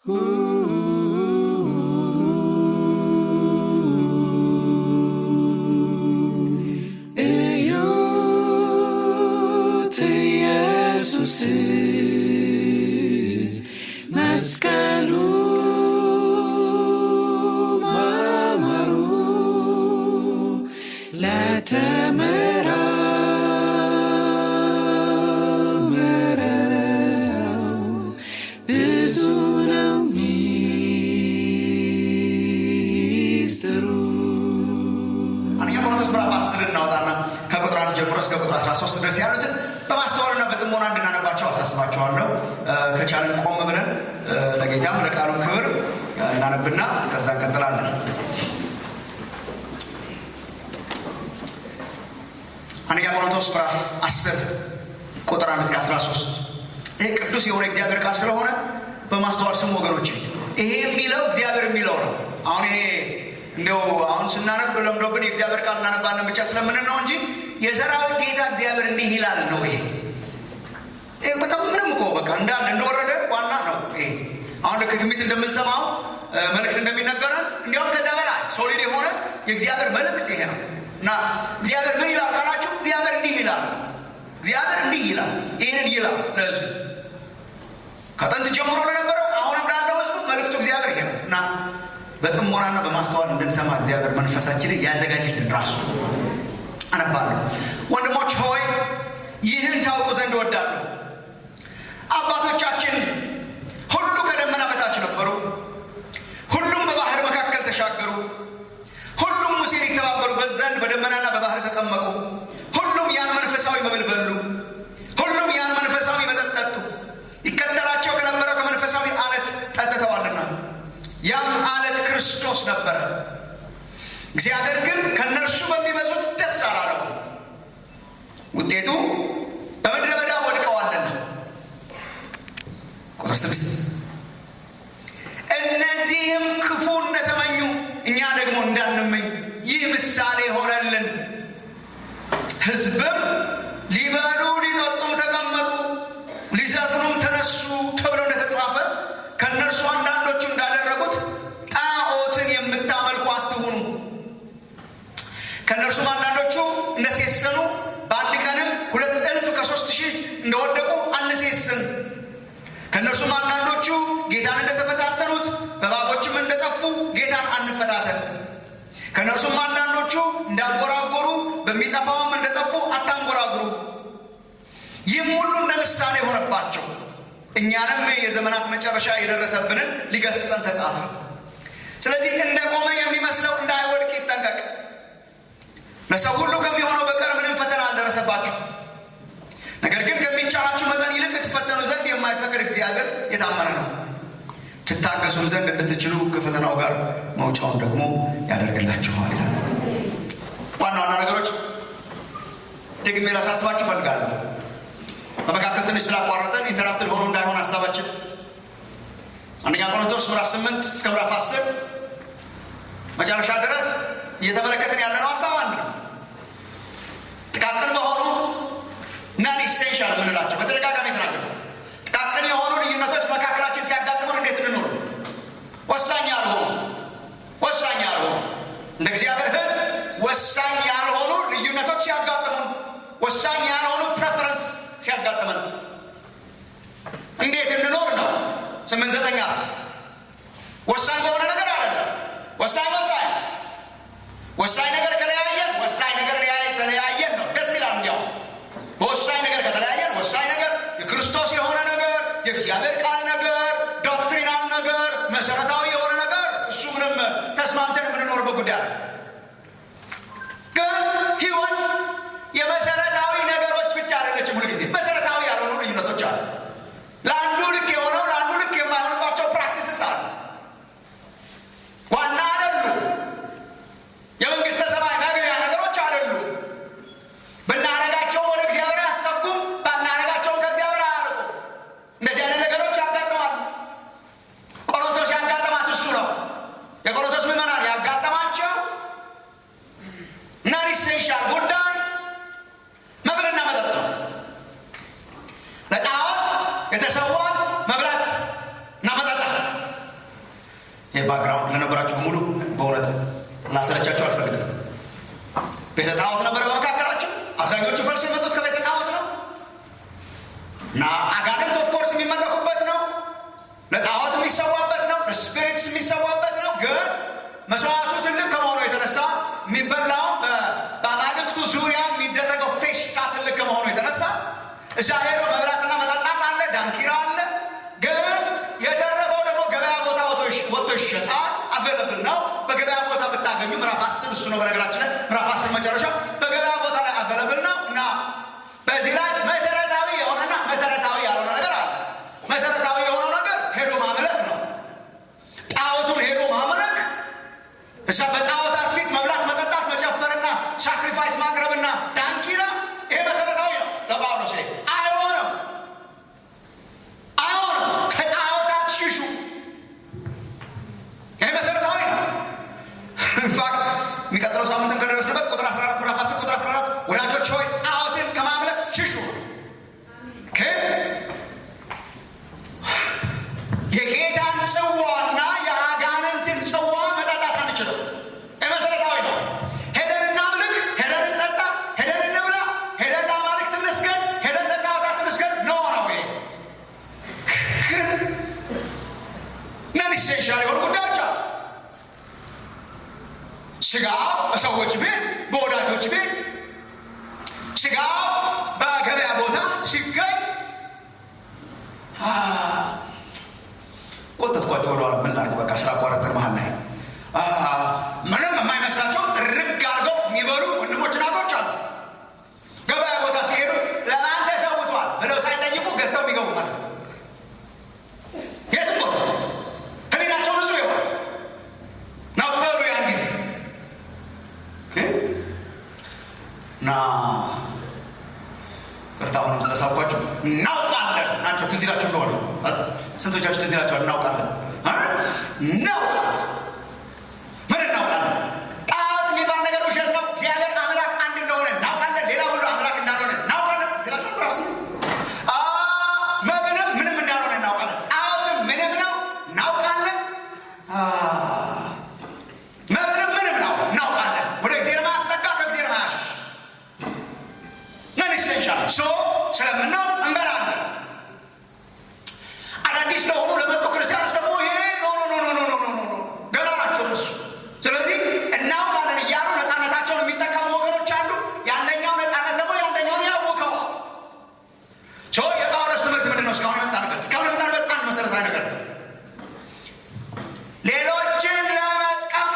እዩት ኢየሱስ መስቀሉ ማማሩ ለተመራመረው ብዙ ነው ሚስጥሩ። አንደኛ ቆሮንቶስ ምዕራፍ 10 እናወጣና ከቁጥር አንድ ጀምሮ እስከ ቁጥር 13 ድረስ ያሉትን በማስተዋልና በጥሞና እንድናነባቸው አሳስባቸዋለሁ። እ፣ ከቻልን ቆም ብለን እ፣ ለጌታም ለቃሉ ክብር እ፣ እናነብና ከዛ እንቀጥላለን። አንደኛ ቆሮንቶስ ምዕራፍ 10 ቁጥር 1 እስከ 13 ይህ ቅዱስ የሆነ እግዚአብሔር ቃል ስለሆነ በማስተዋል ስሙ ወገኖች። ይሄ የሚለው እግዚአብሔር የሚለው ነው። አሁን ይሄ እንደው አሁን ስናነብ ለምዶብን የእግዚአብሔር ቃል እናነባለን ብቻ ስለምንን ነው እንጂ የሰራዊት ጌታ እግዚአብሔር እንዲህ ይላል ነው ይሄ ይሄ በጣም ምንም እኮ በቃ እንዳለ እንደወረደ ዋና ነው። ይሄ አሁን ልክ ትንቢት እንደምንሰማው እ፣ መልእክት እንደሚነገረን እንዲያውም ከዛ በላይ ሶሊድ የሆነ የእግዚአብሔር መልእክት ይሄ ነው እና እግዚአብሔር ምን ይላል ካላችሁ እግዚአብሔር እንዲህ ይላል እግዚአብሔር እንዲህ ይላል ይህንን ይላል ለህዝቡ ከጥንት ጀምሮ ለነበረው አሁንም ላለው ህዝቡ መልእክቱ እግዚአብሔር ይሄ ነው እና በጥሞናና በማስተዋል እንድንሰማ እግዚአብሔር መንፈሳችንን ያዘጋጅልን ራሱ አነባለሁ። ወንድሞች ሆይ ይህን ታውቁ ዘንድ እወዳለሁ። አባቶቻችን ሁሉ ከደመና በታች ነበሩ፣ ሁሉም በባህር መካከል ተሻገሩ፣ ሁሉም ሙሴን ይተባበሩበት ዘንድ በደመናና በባህር ተጠመቁ፣ ሁሉም ያን መንፈሳዊ መብል በሉ፣ ሁሉም ያን መንፈሳዊ መጠጥ ጠጡ። ይከተላቸው ከነበረው ከመንፈሳዊ አለት ጠጥተዋልና ያም አለት ክርስቶስ ነበረ። እግዚአብሔር ግን ከእነርሱ በሚበዙት ደስ አላለው፣ ውጤቱ በምድረ በዳ ወድቀዋልና። ቁጥር ስድስት እነዚህም ክፉ እንደተመኙ እኛ ደግሞ እንዳንመኝ ይህ ምሳሌ ሆነልን። ሕዝብም ሊበሉ ሊጠጡም ተቀመጡ፣ ሊዘፍኑም ተነሱ ተብሎ እንደተጻፈ ከእነርሱ አንዳንዶቹ እንዳደረጉት ጣዖትን የምታመልኩ አትሁኑ። ከእነርሱም አንዳንዶቹ እንደሴሰኑ በአንድ ቀንም ሁለት እልፍ ከሶስት ሺህ እንደወደቁ አንሴስን። ከእነርሱም አንዳንዶቹ ጌታን እንደተፈታተኑት በእባቦችም እንደጠፉ ጌታን አንፈታተን። ከእነርሱም አንዳንዶቹ እንዳንጎራጎሩ በሚጠፋውም እንደጠፉ አታንጎራጉሩ። ይህም ሁሉ እንደ ምሳሌ ሆነባቸው፣ እኛንም የዘመናት መጨረሻ የደረሰብንን ሊገስጸን ተጻፈ። ስለዚህ እንደ ቆመ የሚመስለው እንዳይወድቅ ይጠንቀቅ። ለሰው ሁሉ ከሚሆነው በቀር ምንም ፈተና አልደረሰባችሁ። ነገር ግን ከሚቻላችሁ መጠን ይልቅ ትፈተኑ ዘንድ የማይፈቅድ እግዚአብሔር የታመነ ነው። ትታገሱም ዘንድ እንድትችሉ ከፈተናው ጋር መውጫውን ደግሞ ያደርግላችኋል ይላል። ዋና ዋና ነገሮች ደግሜ ላሳስባችሁ እፈልጋለሁ። በመካከል ትንሽ ስላቋረጠን ኢንተራፕትድ ሆኖ እንዳይሆን ሀሳባችን አንደኛ ቆሮንቶስ ምዕራፍ 8 እስከ ምዕራፍ 10 መጨረሻ ድረስ እየተመለከትን ያለነው ሀሳብ አንድ ነው። ጥቃቅን በሆኑ ናን ኢሴንሻል የምንላቸው በተደጋጋሚ የተናገርኩት ጥቃቅን የሆኑ ልዩነቶች መካከላችን ሲያጋጥሙን እንዴት እንኖር ወሳኝ ያልሆኑ ወሳኝ ያልሆኑ እንደ እግዚአብሔር ሕዝብ ወሳኝ ያልሆኑ ልዩነቶች ሲያጋጥሙን ወሳኝ ያልሆኑ ፕሬፈረንስ ሲያጋጥመን እንዴት እንኖር ነው። ስምንት ዘጠኝ አስር ወሳኝ በሆነ ነገር አይደለም። ወሳኝ ወሳኝ ወሳኝ ነገር ከለያየን ወሳኝ ነገር ተለያየን ነው። ደስ ይላል። እንዲያው በወሳኝ ነገር ከተለያየን ወሳኝ ነገር የክርስቶስ የሆነ ነገር የእግዚአብሔር ቃል ነገር ዶክትሪናል ነገር መሰረታዊ የሆነ ነገር እሱ ምንም ተስማምተን የምንኖርበት ጉዳይ አለ። ግን ህይወት የመሰረታዊ ነገሮች ብቻ አይደለችም። ሁልጊዜ መሰረታዊ ያልሆኑ ልዩነቶች አሉ። ለአንዱ ልክ የሆነው ለአንዱ ልክ የማይሆንባቸው ፕራክቲስስ አሉ። ዋና አይደሉም። የመንግስተ ሰማይ መግቢያ ነገሮች አይደሉም። ብናረጋቸው ወደ እግዚአብሔር አያስጠጉም፣ ባናረጋቸውም ከእግዚአብሔር አያርቁም። እንደዚህ አይነት ነገሮች ያጋጥማሉ። ቆሮንቶስ ያጋጠማት እሱ ነው። የቆሮንቶስ ምዕመናን ያጋጠማቸው ይህ ባክግራውንድ ለነበራችሁ በሙሉ በእውነት ላሰለቻቸው አልፈልግም። ቤተ ጣዖት ነበረ በመካከላቸው። አብዛኞቹ ፈልስ የመጡት ከቤተ ጣዖት ነው እና አጋንንት ኦፍኮርስ የሚመለኩበት ነው። ለጣዖት የሚሰዋበት ነው። ለስፒሪትስ የሚሰዋበት ነው። ግን መስዋዕቱ ትልቅ ከመሆኑ የተነሳ የሚበላው በአማልክቱ ዙሪያ የሚደረገው ፌሽታ ትልቅ ከመሆኑ የተነሳ እዛ ሄዶ መብላትና መጠጣት አለ፣ ዳንኪራ አለ። ግን የተረፈው ደግሞ ገበያ ቦታ ወጥቶ ይሸጣል። አቬለብል ነው። በገበያ ቦታ ብታገኙ ምዕራፍ አስር እሱ ነው። በነገራችን ላይ ምዕራፍ አስር መጨረሻ በገበያ ቦታ ላይ አቬለብል ነው እና በዚህ ላይ መሰረታዊ የሆነና መሰረታዊ ያልሆነ ነገር አለ። መሰረታዊ የሆነው ነገር ሄዶ ማምለክ ነው። ጣዖቱን ሄዶ ማምለክ እዛ በጣዖታት ፊት መብላት፣ መጠጣት፣ መጨፈርና ሳክሪፋይስ ማቅረብና ዳንኪራ ይሄ መሰረታዊ ነው ለጳውሎስ። አይሆንም፣ አይሆንም። ከጣዖታት ሽሹ። ይሄ መሰረታዊ ነው። ኢንፋክት የሚቀጥለው ሳምንትም ከደረስንበት ቁጥር 14 ምዕራፍ 10 ቁጥር 14 ወዳጆች ሆይ ጣዖትን ከማምለክ ሽሹ። ኦኬ የጌታን ጽዋና የአጋንንትን ጽዋ መጠጣት አንችልም። ይህ መሰረታዊ ነው። ሄደን እናምልክ፣ ሄደን እንጠጣ፣ ሄደን እንብላ፣ ሄደን ለአማልክት እንስገድ፣ ሄደን ለጣዖታት እንስገድ ነው ነው ይሄ ግን ነን ኢሴንሻል የሆኑ ጉዳዮች አሉ። ስጋ በሰዎች ቤት በወዳጆች ቤት ስጋ በገበያ ቦታ ሲገኝ ቆጠጥኳቸው ወደኋላ ምን ላድርግ በቃ ስራ አቋረጥን መሀል ላይ ምንም የማይመስላቸው ርግ አድርገው የሚበሉ ወንድሞች እናቶች አሉ ገበያ ቦታ ሲሄዱ ለማን ተሰውቷል ብለው ሳይጠይቁ ገዝተው የሚገቡ ማለት ነው የትም ቦታ ህሊናቸው ንጹህ የሆነ ነበሩ ያን ጊዜ እና ቅርታሁንም ስለሳብኳቸው እናውቃለን ናቸው ትዝ ይላቸው እንደሆነ ስንቶቻችሁ ትዝ ይላቸዋል እናውቃለን እናውቃለን ምን እናውቃለን ጣዖት የሚባል ነገር ውሸት ነው እግዚአብሔር አምላክ አንድ እንደሆነ እናውቃለን ሌላ ሁሉ አምላክ እንዳልሆነ እናውቃለን ትዝ ይላቸው ራሱ መብንም ምንም እንዳልሆነ እናውቃለን ጣዖትም ምንም ነው እናውቃለን መብንም ምንም ነው እናውቃለን ወደ እግዚአብሔር ማስጠጋ ከእግዚአብሔር ማያሸሽ ነን ኢሴንሻል ሶ ስለምናው እንበላለን አዳዲስ ለሆኑ ለመጡ ክርስቲያኖች ደግሞ ይሄ ኖ ኖ ኖ ኖ ኖ ኖ ኖ ገና ናቸው እነሱ ስለዚህ እናውቃለን እያሉ ነፃነታቸውን የሚጠቀሙ ወገኖች አሉ የአንደኛው ነፃነት ደግሞ የአንደኛውን ያውከዋል ሶ የጳውሎስ ትምህርት ምንድን ነው እስካሁን የመጣንበት እስካሁን የመጣንበት አንድ መሰረታዊ ነገር ነው ሌሎችን ለመጥቀም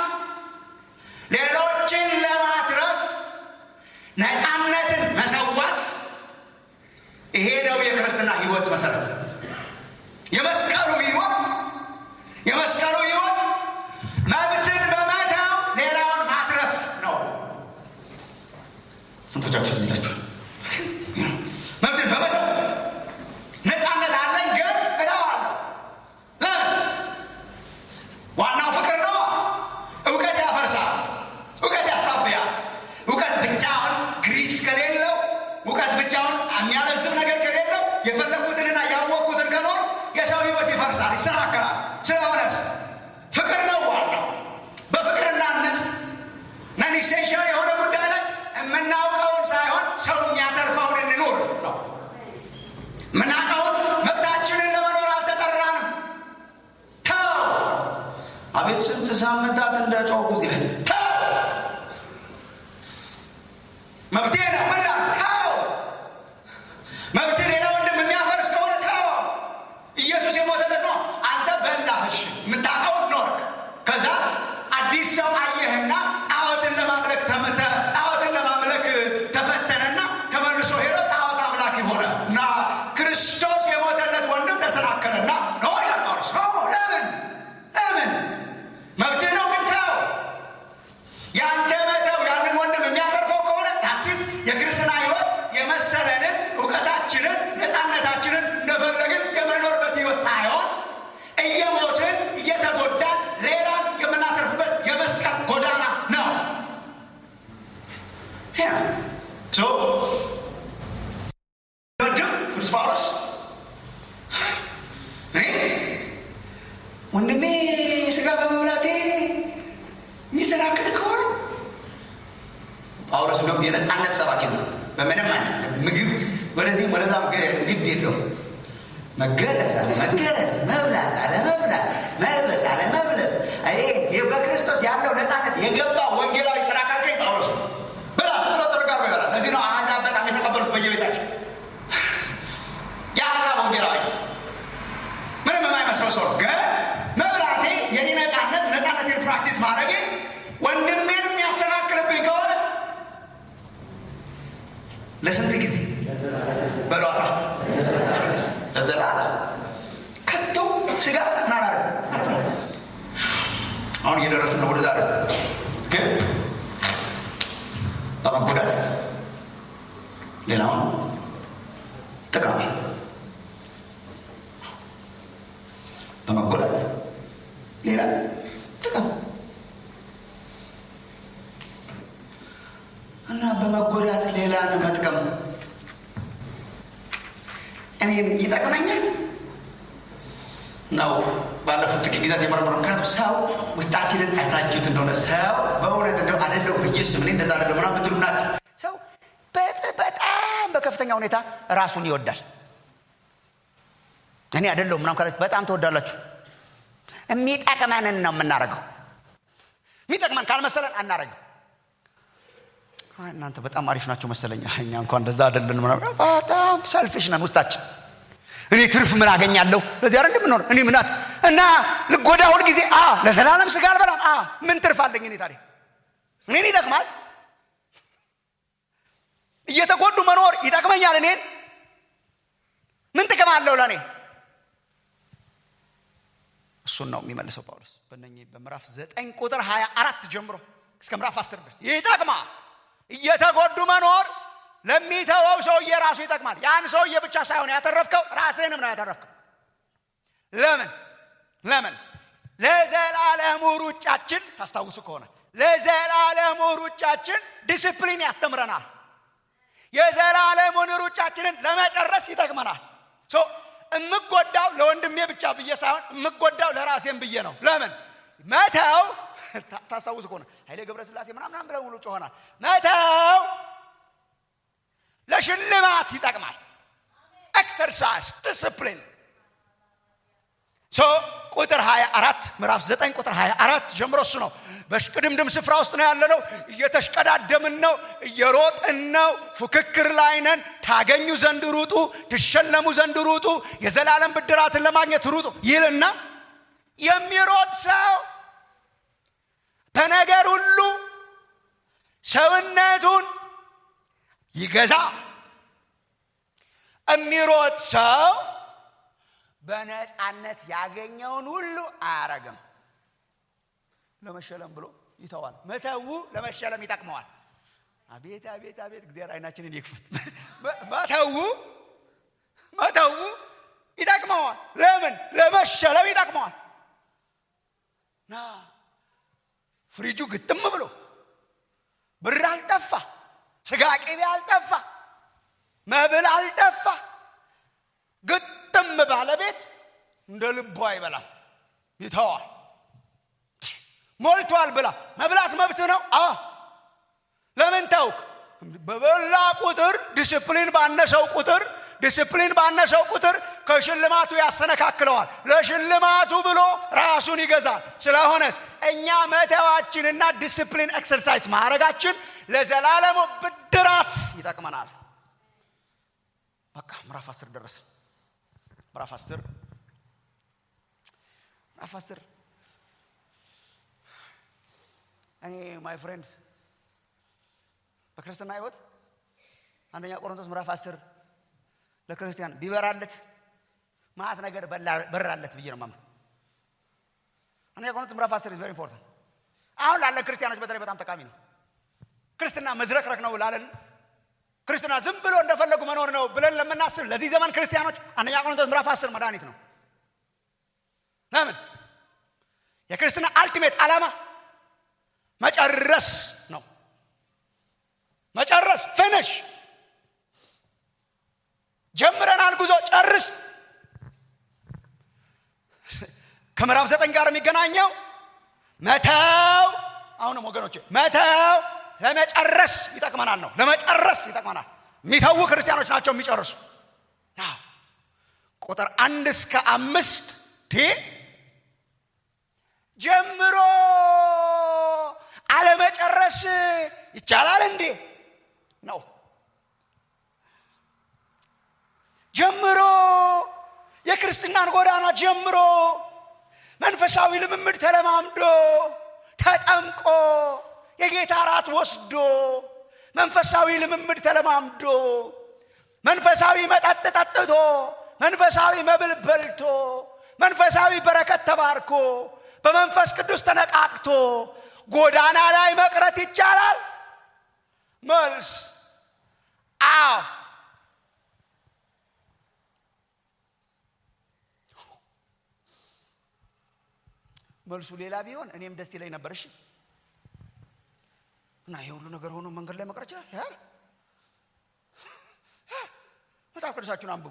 ሌሎችን ለማትረፍ ነፃነትን መሰዋት ይሄ ነው የክርስትና ህይወት መሰረት የመስቀሉ ህይወት የመስቀሉ ህይወት መብትን በመተው ሌላውን ማትረፍ ነው ስንቶቻችሁ ትዝ ይላችኋል መብትን በመተው ነፃነት አለኝ ግን እተዋለሁ ለምን ዋናው ፍቅር ነው እውቀት ያፈርሳል እውቀት ያስታብያል እውቀት ብቻውን ግሪስ ከሌለው እውቀት ብቻውን የሚያለዝብ ነገር ከሌለው የፈለግኩትንና ያወቅኩትን ከኖር የሰው ህይወት ይፈርሳል ይሰናከላል ስለሆነስ ፍቅር ነው ዋናው በፍቅርና ንጽ ነን ኢሴንሽል የሆነ ጉዳይ ላይ የምናውቀውን ሳይሆን ሰው የሚያተርፈውን እንኖር ነው የምናውቀውን መብታችንን ለመኖር አልተጠራንም ተው አቤት ስንት ሳምንታት እንደ ጮኩ እዚህ ላይ ተው መብቴ ነው ምን ላድርግ? ተው መብት ሌላ ወንድም የሚያፈርስ ከሆነ ተው ኢየሱስ የሞተለት ነው አንተ በላህሽ የምታውቀው ኖርክ ከዛ አዲስ ሰው አየህና ጣዖትን ለማምለክ ተመተ ጣዖትን ለማምለክ ተፈተነና ተመልሶ ሄዶ ጣዖት አምላክ ሆነ እና ክርስቶስ የሞተለት ወንድም ተሰናከለና ኖ ይላል ጳውሎስ ኖ ለምን ለምን መብትህ ነው ግን ተው አይነት ሰባኪ ነው። በምንም አይነት ምግብ ወደዚህም ወደዛም ግድ የለውም። መገረዝ አለ መገረዝ፣ መብላት አለ መብላት፣ መልበስ አለ መልበስ። ይሄ በክርስቶስ ያለው ነፃነት የገባ ወንጌላዊ ተራካልከኝ ጳውሎስ ነው። ብላ ስትሎ ጥርጋር ይበላል። ለዚህ ነው አሕዛብ በጣም የተቀበሉት በየቤታቸው የአሕዛብ ወንጌላዊ ምንም የማይመስለው ሰው ግን መብላቴ የኔ ነፃነት ነፃነቴን ፕራክቲስ ማድረጌ ወንድሜን የሚያሰናክልብኝ ከሆነ ለስንት ጊዜ በሏታ ለዘላለም ከቶ ስጋ ናላረ አሁን እየደረስን ነው ወደ ዛሬ ግን በመጎዳት ሌላውን ጥቅም በመጎዳት ሌላ ጥቅም እና በመጎዳት ሌላን መጥቀም እኔን ይጠቅመኛል ነው። ባለፉት ጥቂት ጊዜያት የመረመረ ምክንያቱም ሰው ውስጣችንን አይታችሁት እንደሆነ ሰው በእውነት እንደው አደለው ብዬስ ምን እንደዛ አደለ ምናምን ምትሉ ናቸው። ሰው በጣም በከፍተኛ ሁኔታ ራሱን ይወዳል። እኔ አደለሁም ምናምን ካላችሁ በጣም ትወዳላችሁ። የሚጠቅመንን ነው የምናደርገው። የሚጠቅመን ካልመሰለን አናደርገው። እናንተ በጣም አሪፍ ናቸው መሰለኝ። እኛ እንኳን እንደዛ አይደለን። ምናምን በጣም ሰልፊሽ ነን ውስጣችን። እኔ ትርፍ ምን አገኛለሁ? ለዚህ አይደል እንደምንሆን እኔ ምናት እና ልጎዳ ሁል ጊዜ አ ለዘላለም ስጋ አልበላም። አ ምን ትርፍ አለኝ እኔ ታዲያ? እኔን ይጠቅማል። እየተጎዱ መኖር ይጠቅመኛል። እኔን ምን ጥቅም አለው ለእኔ? እሱን ነው የሚመልሰው ጳውሎስ በእነኚህ በምዕራፍ ዘጠኝ ቁጥር ሀያ አራት ጀምሮ እስከ ምዕራፍ አስር ድረስ ይጠቅማል። እየተጎዱ መኖር ለሚተወው ሰውዬ ራሱ ይጠቅማል። ያን ሰውዬ ብቻ ሳይሆን ያተረፍከው ራስህንም ነው ያተረፍከው። ለምን ለምን ለዘላለሙ ሩጫችን ታስታውሱ ከሆነ ለዘላለሙ ሩጫችን ዲስፕሊን ያስተምረናል። የዘላለሙን ሩጫችንን ለመጨረስ ይጠቅመናል። የምጎዳው ለወንድሜ ብቻ ብዬ ሳይሆን የምጎዳው ለራሴም ብዬ ነው። ለምን መተው ታስታውሱ ከሆነ ኃይሌ ገብረስላሴ ምናምናም ብለው ሙሉ ጮሆናል። መተው ለሽልማት ይጠቅማል። ኤክሰርሳይዝ ዲስፕሊን ሶ ቁጥር 24 ምዕራፍ 9 ቁጥር 24 ጀምሮ እሱ ነው። በሽቅድምድም ስፍራ ውስጥ ነው ያለነው። እየተሽቀዳደምን ነው፣ እየሮጥን ነው፣ ፉክክር ላይ ነን። ታገኙ ዘንድ ሩጡ፣ ትሸለሙ ዘንድ ሩጡ፣ የዘላለም ብድራትን ለማግኘት ሩጡ ይልና የሚሮጥ ሰው በነገር ሁሉ ሰውነቱን ይገዛ። የሚሮጥ ሰው በነፃነት ያገኘውን ሁሉ አያረግም። ለመሸለም ብሎ ይተዋል። መተው ለመሸለም ይጠቅመዋል። አቤት አቤት አቤት! እግዚአብሔር አይናችንን ይክፈት። መተው መተው ይጠቅመዋል። ለምን? ለመሸለም ይጠቅመዋል። ና ፍሪጁ ግጥም ብሎ ብር አልጠፋ፣ ስጋ ቅቤ አልጠፋ፣ መብል አልጠፋ። ግጥም ባለቤት እንደ ልቡ አይበላም፣ ይተዋል። ሞልቷል ብላ መብላት መብት ነው። አ ለምን ተውክ? በበላ ቁጥር ዲስፕሊን ባነሰው ቁጥር ዲስፕሊን ባነሰው ቁጥር ከሽልማቱ ያሰነካክለዋል። ለሽልማቱ ብሎ ራሱን ይገዛል። ስለሆነስ እኛ መተዋችንና ዲስፕሊን ኤክሰርሳይዝ ማድረጋችን ለዘላለሙ ብድራት ይጠቅመናል። በቃ ምዕራፍ አስር ደረስን። ምዕራፍ አስር ምዕራፍ አስር እኔ ማይ ፍሬንድስ በክርስትና ህይወት አንደኛ ቆሮንቶስ ምዕራፍ አስር ለክርስቲያን ቢበራለት ማአት ነገር በራለት ብዬ ነው ማምን። አንደኛ ቆሮንቶስ ምዕራፍ አስር ቨሪ ኢምፖርታንት። አሁን ላለን ክርስቲያኖች በተለይ በጣም ጠቃሚ ነው። ክርስትና መዝረክረክ ነው ላለን ክርስትና ዝም ብሎ እንደፈለጉ መኖር ነው ብለን ለምናስብ ለዚህ ዘመን ክርስቲያኖች አንደኛ ቆሮንቶስ ምዕራፍ አስር መድኃኒት ነው። ለምን? የክርስትና አልቲሜት ዓላማ መጨረስ ነው። መጨረስ ፊኒሽ። ጀምረናል ጉዞ ጨርስ። ከምዕራፍ ዘጠኝ ጋር የሚገናኘው መተው፣ አሁንም ወገኖች መተው ለመጨረስ ይጠቅመናል ነው ለመጨረስ ይጠቅመናል የሚተዉ ክርስቲያኖች ናቸው የሚጨርሱ አዎ። ቁጥር አንድ እስከ አምስት ቴ ጀምሮ አለመጨረስ ይቻላል እንዴ ነው ጀምሮ የክርስትናን ጎዳና ጀምሮ መንፈሳዊ ልምምድ ተለማምዶ ተጠምቆ የጌታ ራት ወስዶ መንፈሳዊ ልምምድ ተለማምዶ መንፈሳዊ መጠጥ ጠጥቶ መንፈሳዊ መብል በልቶ መንፈሳዊ በረከት ተባርኮ በመንፈስ ቅዱስ ተነቃቅቶ ጎዳና ላይ መቅረት ይቻላል መልስ አዎ መልሱ ሌላ ቢሆን እኔም ደስ ይለኝ ነበር እሺ እና ይህ ሁሉ ነገር ሆኖ መንገድ ላይ መቅረት ይችላል ያ? ያ? መጽሐፍ ቅዱሳችሁን አንብቡ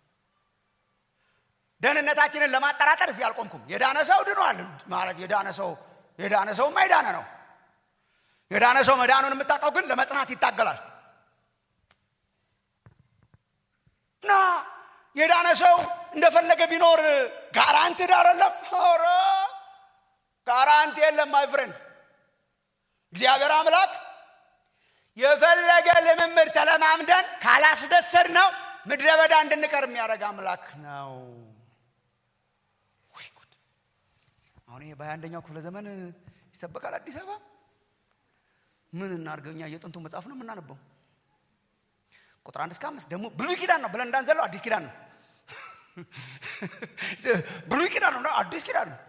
ደህንነታችንን ለማጠራጠር እዚህ አልቆምኩም የዳነ ሰው ድኗል ማለት የዳነ ሰው የዳነ ሰውማ የዳነ ነው የዳነ ሰው መዳኑን የምታውቀው ግን ለመጽናት ይታገላል እና የዳነ ሰው እንደፈለገ ቢኖር ጋራንትድ አይደለም ኧረ ጋራንቲ የለም ማይ ፍሬንድ እግዚአብሔር አምላክ የፈለገ ልምምድ ተለማምደን ካላስደሰድ ነው ምድረ በዳ እንድንቀር የሚያደርግ አምላክ ነው ወይ ጉድ አሁን ይሄ በሀያ አንደኛው ክፍለ ዘመን ይሰበካል አዲስ አበባ ምን እናርገኛ የጥንቱ መጽሐፍ ነው የምናነበው ቁጥር አንድ እስከ አምስት ደግሞ ብሉይ ኪዳን ነው ብለን እንዳንዘለው አዲስ ኪዳን ነው ብሉይ ኪዳን ነው አዲስ ኪዳን ነው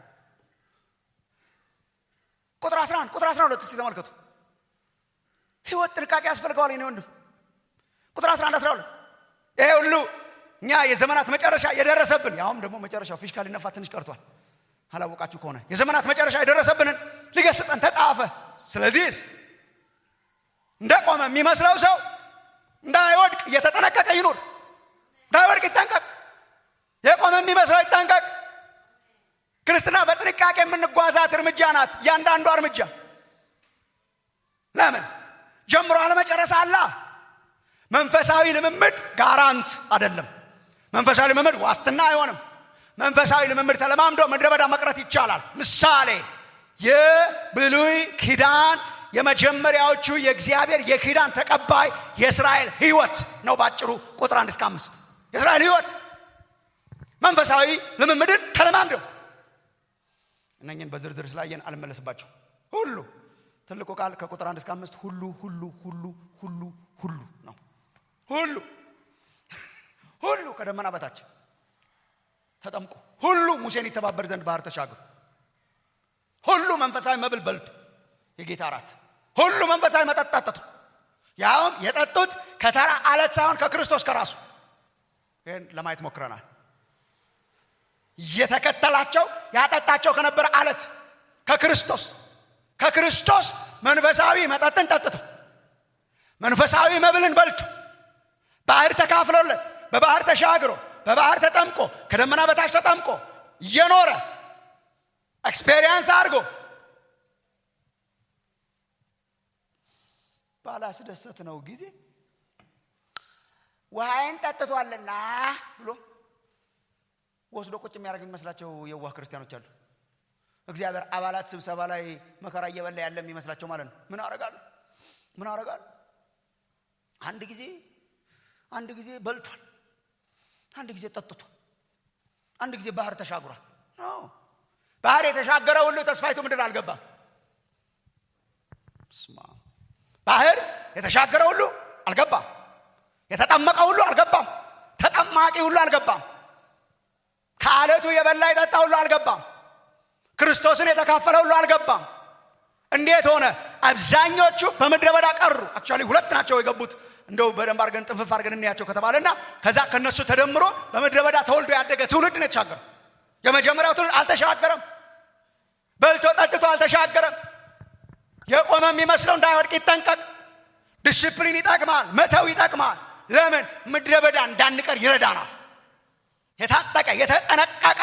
ቁጥር 11 ቁጥር 12 እስቲ ተመልከቱ ህይወት ጥንቃቄ ያስፈልገዋል የኔ ወንድም ቁጥር 11 12 ይሄ ሁሉ እኛ የዘመናት መጨረሻ የደረሰብን ያውም ደግሞ መጨረሻው ፊሽካ ሊነፋ ትንሽ ቀርቷል አላወቃችሁ ከሆነ የዘመናት መጨረሻ የደረሰብንን ሊገስጸን ተጻፈ ስለዚህስ እንደቆመ የሚመስለው ሰው እንዳይወድቅ እየተጠነቀቀ ይኑር እንዳይወድቅ ይጠንቀቅ የቆመ የሚመስለው ይጠንቀቅ ክርስትና በጥንቃቄ የምንጓዛት እርምጃ ናት እያንዳንዷ እርምጃ ለምን ጀምሮ አለመጨረስ አላ መንፈሳዊ ልምምድ ጋራንት አይደለም መንፈሳዊ ልምምድ ዋስትና አይሆንም መንፈሳዊ ልምምድ ተለማምዶ ምድረ በዳ መቅረት ይቻላል ምሳሌ የብሉይ ኪዳን የመጀመሪያዎቹ የእግዚአብሔር የኪዳን ተቀባይ የእስራኤል ህይወት ነው ባጭሩ ቁጥር አንድ እስከ አምስት የእስራኤል ህይወት መንፈሳዊ ልምምድን ተለማምደው እነኝን በዝርዝር ስላየን አልመለስባቸው ሁሉ ትልቁ ቃል ከቁጥር አንድ እስከ አምስት ሁሉ ሁሉ ሁሉ ሁሉ ሁሉ ነው ሁሉ ሁሉ ከደመና በታች ተጠምቁ ሁሉ ሙሴን ይተባበር ዘንድ ባህር ተሻግሩ ሁሉ መንፈሳዊ መብል በልቱ የጌታ እራት ሁሉ መንፈሳዊ መጠጥ ጠጥቱ ያውም የጠጡት ከተራ አለት ሳይሆን ከክርስቶስ ከራሱ ይህን ለማየት ሞክረናል እየተከተላቸው ያጠጣቸው ከነበረ አለት ከክርስቶስ ከክርስቶስ መንፈሳዊ መጠጥን ጠጥተው መንፈሳዊ መብልን በልቶ ባህር ተካፍሎለት በባህር ተሻግሮ በባህር ተጠምቆ ከደመና በታች ተጠምቆ እየኖረ ኤክስፔሪየንስ አድርጎ ባላስደሰት ነው ጊዜ ውሃይን ጠጥቷልና ብሎ ወስዶ ቁጭ የሚያደርግ የሚመስላቸው የዋህ ክርስቲያኖች አሉ እግዚአብሔር አባላት ስብሰባ ላይ መከራ እየበላ ያለ የሚመስላቸው ማለት ነው ምን አረጋሉ ምን አረጋሉ አንድ ጊዜ አንድ ጊዜ በልቷል አንድ ጊዜ ጠጥቷል አንድ ጊዜ ባህር ተሻግሯል ባህር የተሻገረ ሁሉ ተስፋይቱ ምድር አልገባም ስማ ባህር የተሻገረ ሁሉ አልገባም የተጠመቀ ሁሉ አልገባም ተጠማቂ ሁሉ አልገባም ከአለቱ የበላ የጠጣ ሁሉ አልገባም ክርስቶስን የተካፈለ ሁሉ አልገባም እንዴት ሆነ አብዛኞቹ በምድረ በዳ ቀሩ አክቹዋሊ ሁለት ናቸው የገቡት እንደው በደንብ አድርገን ጥንፍፍ አድርገን እንያቸው ከተባለና ከዛ ከነሱ ተደምሮ በምድረ በዳ ተወልዶ ያደገ ትውልድ ነው የተሻገረው የመጀመሪያው ትውልድ አልተሻገረም በልቶ ጠጥቶ አልተሻገረም የቆመ የሚመስለው እንዳይወድቅ ይጠንቀቅ ዲስፕሊን ይጠቅማል መተው ይጠቅማል ለምን ምድረ በዳ እንዳንቀር ይረዳናል የታጠቀ የተጠነቀቀ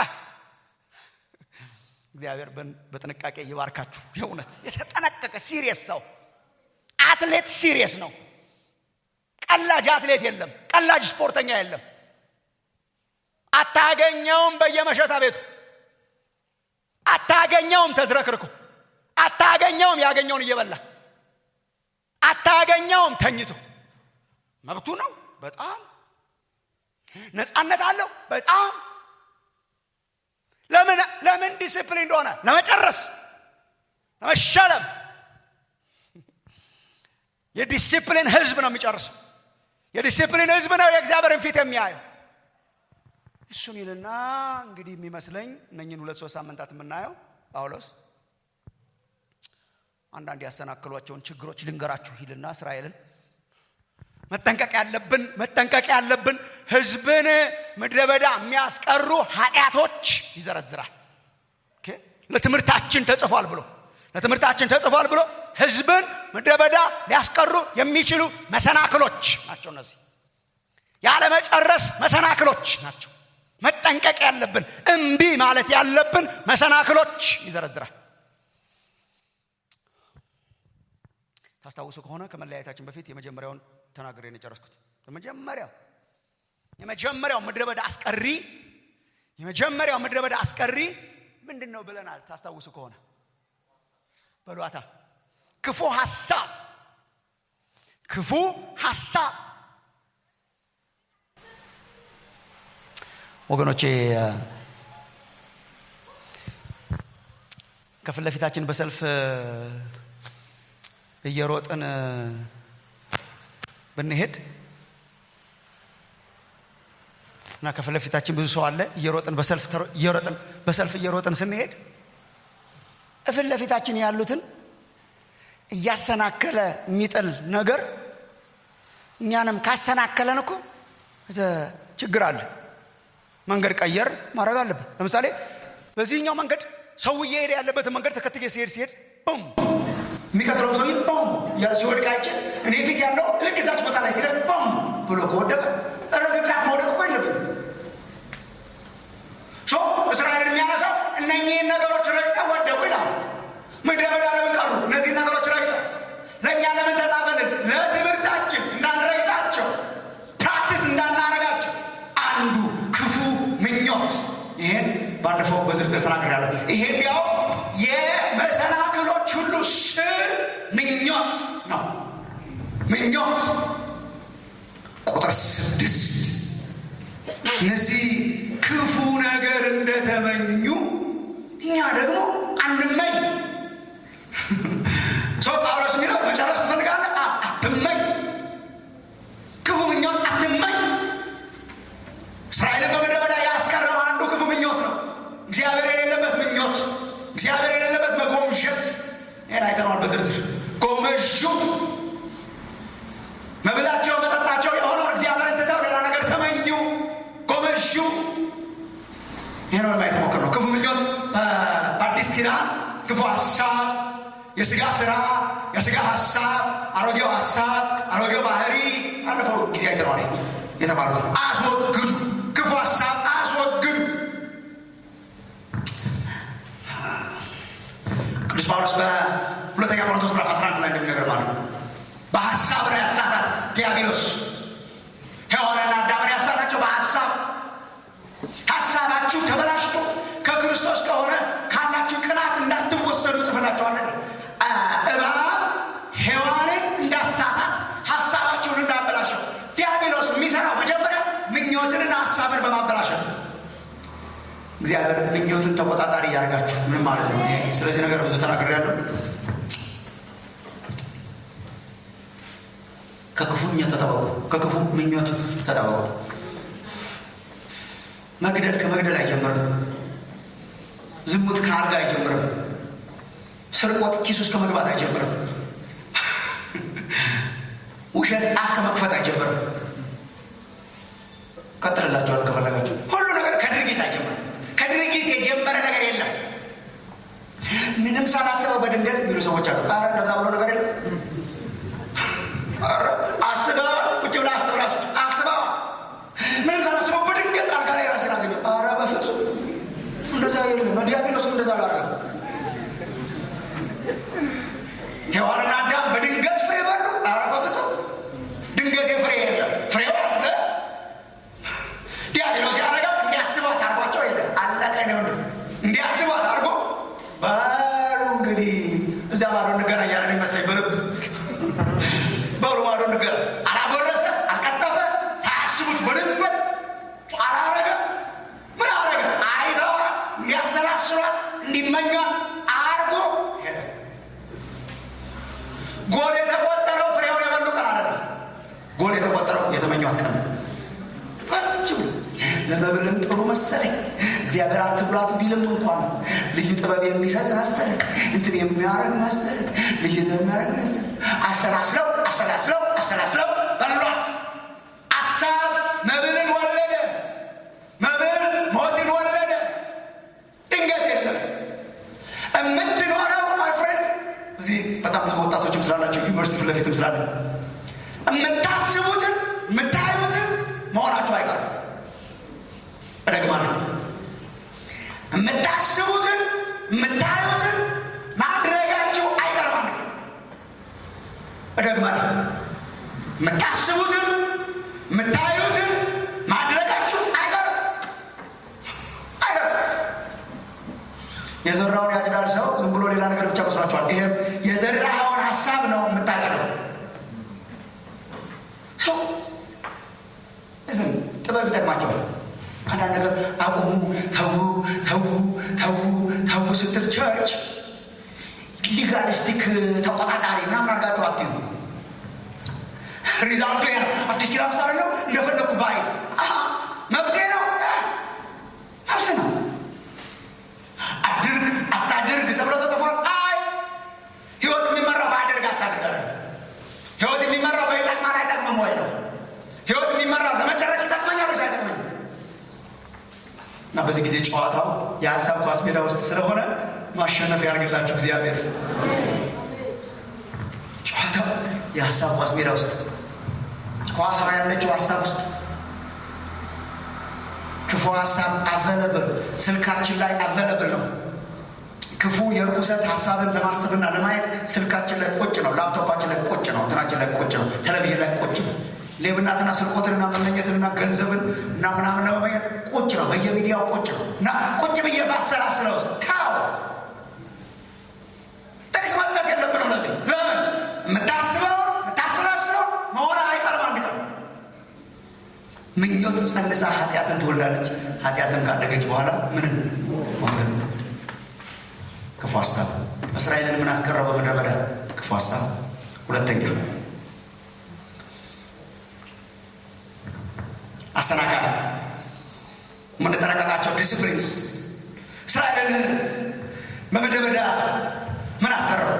እግዚአብሔር በጥንቃቄ ይባርካችሁ የእውነት የተጠነቀቀ ሲሪየስ ሰው አትሌት ሲሪየስ ነው ቀላጅ አትሌት የለም ቀላጅ ስፖርተኛ የለም አታገኘውም በየመሸታ ቤቱ አታገኘውም ተዝረክርኩ አታገኘውም ያገኘውን እየበላ አታገኘውም ተኝቶ መብቱ ነው በጣም ነፃነት አለው በጣም ለምን ለምን ዲስፕሊን እንደሆነ ለመጨረስ ለመሸለም የዲሲፕሊን ህዝብ ነው የሚጨርሰው የዲሲፕሊን ህዝብ ነው የእግዚአብሔርን ፊት የሚያየው እሱን ይልና እንግዲህ የሚመስለኝ እነኝን ሁለት ሶስት ሳምንታት የምናየው ጳውሎስ አንዳንድ ያሰናክሏቸውን ችግሮች ልንገራችሁ ይልና እስራኤልን መጠንቀቅ ያለብን መጠንቀቅ ያለብን ህዝብን ምድረ በዳ የሚያስቀሩ ኃጢአቶች ይዘረዝራል ለትምህርታችን ተጽፏል ብሎ ለትምህርታችን ተጽፏል ብሎ ህዝብን ምድረ በዳ ሊያስቀሩ የሚችሉ መሰናክሎች ናቸው እነዚህ ያለመጨረስ መሰናክሎች ናቸው መጠንቀቅ ያለብን እምቢ ማለት ያለብን መሰናክሎች ይዘረዝራል ታስታውሱ ከሆነ ከመለያየታችን በፊት የመጀመሪያውን ተናግሬ ነው የጨረስኩት የመጀመሪያው የመጀመሪያው ምድረ በዳ አስቀሪ የመጀመሪያው ምድረ በዳ አስቀሪ ምንድን ነው ብለናል ታስታውሱ ከሆነ በሏታ ክፉ ሐሳብ ክፉ ሐሳብ ወገኖቼ ከፊት ለፊታችን በሰልፍ እየሮጥን ብንሄድ እና ከፊት ለፊታችን ብዙ ሰው አለ እየሮጥን በሰልፍ እየሮጥን በሰልፍ እየሮጥን ስንሄድ እፊት ለፊታችን ያሉትን እያሰናከለ የሚጥል ነገር እኛንም ካሰናከለን እኮ ችግር አለ መንገድ ቀየር ማድረግ አለብን ለምሳሌ በዚህኛው መንገድ ሰው እየሄደ ያለበትን መንገድ ተከትዬ ሲሄድ ሲሄድ ቡም የሚቀጥለው ሰውዬ ቡም እያለ ሲወድቅ አይቼ እኔ ፊት ያለው ልክ እዛች ቦታ ላይ ሲደርስ ቡም ብሎ ከወደቀ ረግጫት መውደቅ እኮ የለብን እስራኤልን የሚያነሳው እነኚህን ነገሮች ረግጠው ወደቁ ይላል ምድረ በዳ ለምን ቀሩ እነዚህን ነገሮች ረግጠው ለእኛ ለምን ተጻፈልን ለትምህርታችን እንዳንረግጣቸው ፕራክቲስ እንዳናረጋቸው አንዱ ክፉ ምኞት ይሄን ባለፈው በዝርዝር ተናግሬያለሁ ይሄን ያው የመሰናክሎች ሁሉ ስር ምኞት ነው ምኞት ቁጥር ስድስት እነዚህ ክፉ ነገር እንደተመኙ እኛ ደግሞ አንመኝ ሰው ጳውሎስ የሚለው መጨረስ ትፈልጋለህ አትመኝ ክፉ ምኞት አትመኝ እስራኤልን በምድረ በዳ ያስቀረበ አንዱ ክፉ ምኞት ነው እግዚአብሔር የሌለበት ምኞት እግዚአብሔር የሌለበት መጎምሸት ይህን አይተነዋል በዝርዝር ጎመዡ መብላቸው መጠጣቸው የሆነውን እግዚአብሔርን ትተው ሌላ ነገር ተመኙ ጎመዡ ይህ ነው ለማየት ሞክር ነው ክፉ ምኞት በአዲስ ኪዳን ክፉ ሀሳብ የስጋ ስራ የስጋ ሀሳብ አሮጌው ሀሳብ አሮጌው ባህሪ አለፈው ጊዜ አይተነዋል የተባሉት አስወግዱ ክፉ ሀሳብ አስወግዱ ቅዱስ ጳውሎስ በሁለተኛ ቆሮንቶስ ምዕራፍ 11 ላይ እንደሚነገር ማለት ነው በሀሳብ ነው ያሳታት ዲያብሎስ ሔዋንና አዳምን ያሳታቸው በሀሳብ ሀሳባችሁ ተበላሽቶ ከክርስቶስ ከሆነ ካላችሁ ቅናት እንዳትወሰዱ ጽፍላችኋለን እባብ ሔዋንን እንዳሳታት ሀሳባችሁን እንዳበላሸው ዲያብሎስ የሚሰራው መጀመሪያ ምኞትንና ሀሳብን በማበላሸት እግዚአብሔር ምኞትን ተቆጣጣሪ እያደርጋችሁ ምን ማለት ነው ስለዚህ ነገር ብዙ ተናግር ያለው ከክፉ ምኞት ተጠበቁ ከክፉ ምኞት ተጠበቁ መግደል ከመግደል አይጀምርም ዝሙት ከአልጋ አይጀምርም ስርቆት ኪስ ውስጥ ከመግባት አይጀምርም ውሸት አፍ ከመክፈት አይጀምርም ቀጥልላችኋል ከፈለጋችሁ ሁሉ ነገር ከድርጊት አይጀምርም ከድርጊት የጀመረ ነገር የለም ምንም ሳላስበው በድንገት የሚሉ ሰዎች አሉ ኧረ እንደዛ ብሎ ነገር የለም አስበዋ ቁጭ ብላ አስብ ራሱ አስበዋ ምንም ሳላስበው በድንገት አልጋ ላይ ራሴን አገኘ ኧረ በፍጹም እንደዛ የለም ዲያብሎስም እንደዛ አላረገም ሔዋንና አዳም በድንገት ፍሬ በሉ ለመብልም ጥሩ መሰለኝ። እግዚአብሔር አትብሏት ቢልም እንኳን ልዩ ጥበብ የሚሰጥ መሰለኝ። እንትን የሚያደርግ መሰለኝ። ልዩ ጥበብ የሚያደርግ መሰለኝ። አሰላስለው አሰላስለው አሰላስለው በሏት። አሳብ መብልን ወለደ። መብል ሞትን ወለደ። ድንገት የለም የምትኖረው ማይ ፍሬንድ እዚህ በጣም ብዙ ወጣቶችም ስላላቸው ዩኒቨርሲቲ ፊት ለፊትም ስላለ የምታስቡትን የምታዩትን መሆናቸው አይቀርም። እደግማለሁ። የምታስቡትን የምታዩትን ማድረጋቸው አይቀርም። አንድ ቀን እደግማለሁ። የምታስቡትን የምታዩትን ማድረጋቸው አይቀርም አይቀርም። የዘራውን ያጭዳል ሰው ዝም ብሎ ሌላ ነገር ብቻ መስሏቸዋል። ይሄም የዘራኸውን ሀሳብ ነው የምታጭደው። ሰው ዝም ጥበብ ይጠቅማቸዋል። አንዳንድ ነገር አቁሙ፣ ተዉ፣ ተዉ፣ ተዉ፣ ተዉ ስትል ቸርች ሊጋሊስቲክ ተቆጣጣሪ ምናምን አድርጋችሁ አትዩ። ሪዛልቱ ያ አዲስ ኪዳን ውስጥ አይደለው እንደፈለግኩ ባይዝ መብቴ ነው መብት ነው አድርግ አታድርግ ተብሎ ተጽፏል። አይ ህይወት የሚመራው በአድርግ አታድርግ አይደለም። ህይወት የሚመራው በይጠቅማል አይጠቅምም ወይ ነው። ህይወት የሚመራው ለመጨረስ ይጠቅመኛል ወይስ አይጠቅመኝም? እና በዚህ ጊዜ ጨዋታው የሀሳብ ኳስ ሜዳ ውስጥ ስለሆነ ማሸነፍ ያደርግላችሁ እግዚአብሔር። ጨዋታው የሀሳብ ኳስ ሜዳ ውስጥ ኳሷ ያለችው ሀሳብ ውስጥ ክፉ ሀሳብ አቬለብል ስልካችን ላይ አቬለብል ነው። ክፉ የርኩሰት ሀሳብን ለማሰብና ለማየት ስልካችን ላይ ቁጭ ነው። ላፕቶፓችን ላይ ቁጭ ነው። እንትናችን ላይ ቁጭ ነው። ቴሌቪዥን ላይ ቁጭ ነው። ሌብናትና ስርቆትንና መመኘትንና ገንዘብን እና ምናምን ለመመኘት ቁጭ ነው። በየሚዲያው ቁጭ ነው እና ቁጭ ብዬ ባሰላስለው ውስጥ ታው ጥቅስ መጥቀስ የለብንም። ለዚህ ለምን የምታስበው የምታሰላስለው መሆን አይቀርም አንድ ቀን ምኞት ጸንሳ ኃጢአትን ትወልዳለች። ኃጢአትን ካደገች በኋላ ምንም ክፉ ሀሳብ እስራኤልን ምን አስቀረው? በምድረ በዳ ክፉ ሀሳብ። ሁለተኛ አሰናካይ የምንጠረቀቃቸው ዲስፕሊንስ እስራኤልን በምድረ በዳ ምን አስቀረው?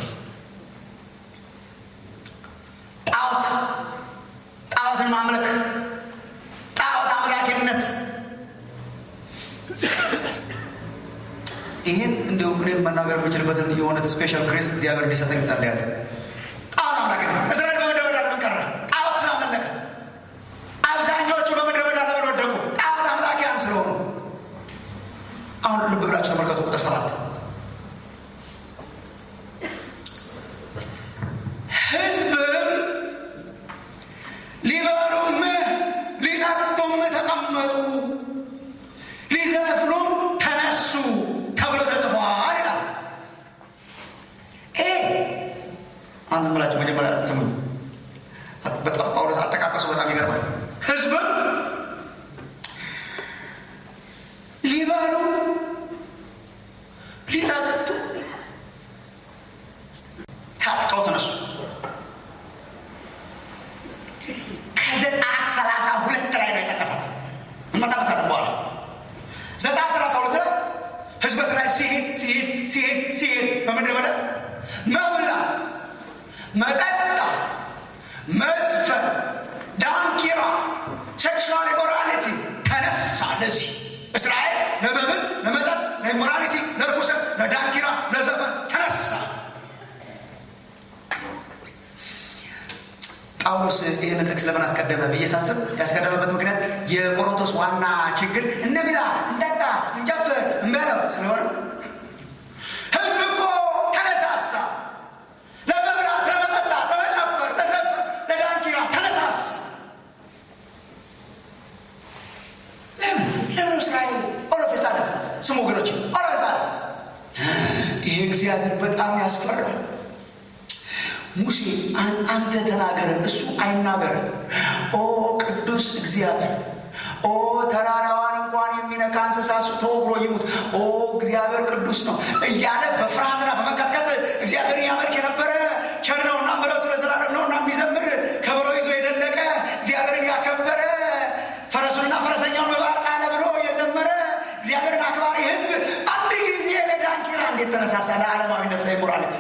ጣዖት ጣዖትን ማምለክ ጣዖት አምላኪነት ይህን እንዲሁ እኔም መናገር የምችልበትን የሆነ ስፔሻል ግሬስ እግዚአብሔር እንዲሰጠኝ ጸልያለሁ። ጣዖት አምላኪነት እስራኤል በምድረ በዳ ለምን ቀረ? ጣዖት ስላመለከ። አብዛኛዎቹ በምድረ በዳ ለምን ወደቁ? ጣዖት አምላኪያን ስለሆኑ። አሁን ልብ ብላችሁ ተመልከቱ ቁጥር ሰባት ህዝብም ሊበሉም ሊጠጡም ተቀመጡ ሊዘፍኑም ተነሱ ተብሎ ተጽፏል ይላል። ይሄ አንተ ምላችሁ መጀመሪያ ስሙኝ። በጣም ጳውሎስ አጠቃቀሱ በጣም ይገርማል። ህዝብም ሊበሉ ሊጠጡ ታጥቀው ተነሱ። ከዘጸአት ሰላሳ ሁለት ላይ ነው የጠቀሳት። እንመጣበታለን በኋላ ዘጸአት ሰላሳ ሁለት ላይ ህዝበ እስራኤል ሲሄድ ሲሄድ ሲሄድ ሲሄድ በምድረ በዳ መብላት፣ መጠጣት፣ መዝፈን፣ ዳንኪራ፣ ሴክሹዋል ኢሞራሊቲ ተነሳ። ለዚህ እስራኤል ለመብል፣ ለመጠጥ፣ ለኢሞራሊቲ፣ ለርኩሰት፣ ለዳንኪራ፣ ለዘፈን ተነሳ። ጳውሎስ ይህንን ጥቅስ ለምን አስቀደመ ብዬ ሳስብ ያስቀደመበት ምክንያት የቆሮንቶስ ዋና ችግር እንብላ፣ እንጠጣ፣ እንጨፍር እንበለው ስለሆነ ህዝብ እኮ ተነሳሳ። ለመብላት፣ ለመጠጣት፣ ለመጨፈር፣ ለዘፈን፣ ለዳንኪራ ተነሳሳ። ለምን ለምን እስራኤል ኦሎፌሳለ ስሙ ወገኖች ኦሎፌሳለ ይሄ እግዚአብሔር በጣም ያስፈራል። ሙሴ አንተ ተናገረን፣ እሱ አይናገረን። ኦ ቅዱስ እግዚአብሔር፣ ኦ ተራራዋን እንኳን የሚነካ እንስሳ እሱ ተወግሮ ይሙት፣ ኦ እግዚአብሔር ቅዱስ ነው እያለ በፍርሃትና በመንቀጥቀጥ እግዚአብሔርን ያመልክ የነበረ ቸር ነውና ምሕረቱ ለዘላለም ነውና የሚዘምር ከበሮ ይዞ የደለቀ እግዚአብሔርን ያከበረ ፈረሱንና ፈረሰኛውን በባህር ተነሳሳ ለዓለማዊነት ላይ ሞራሊቲ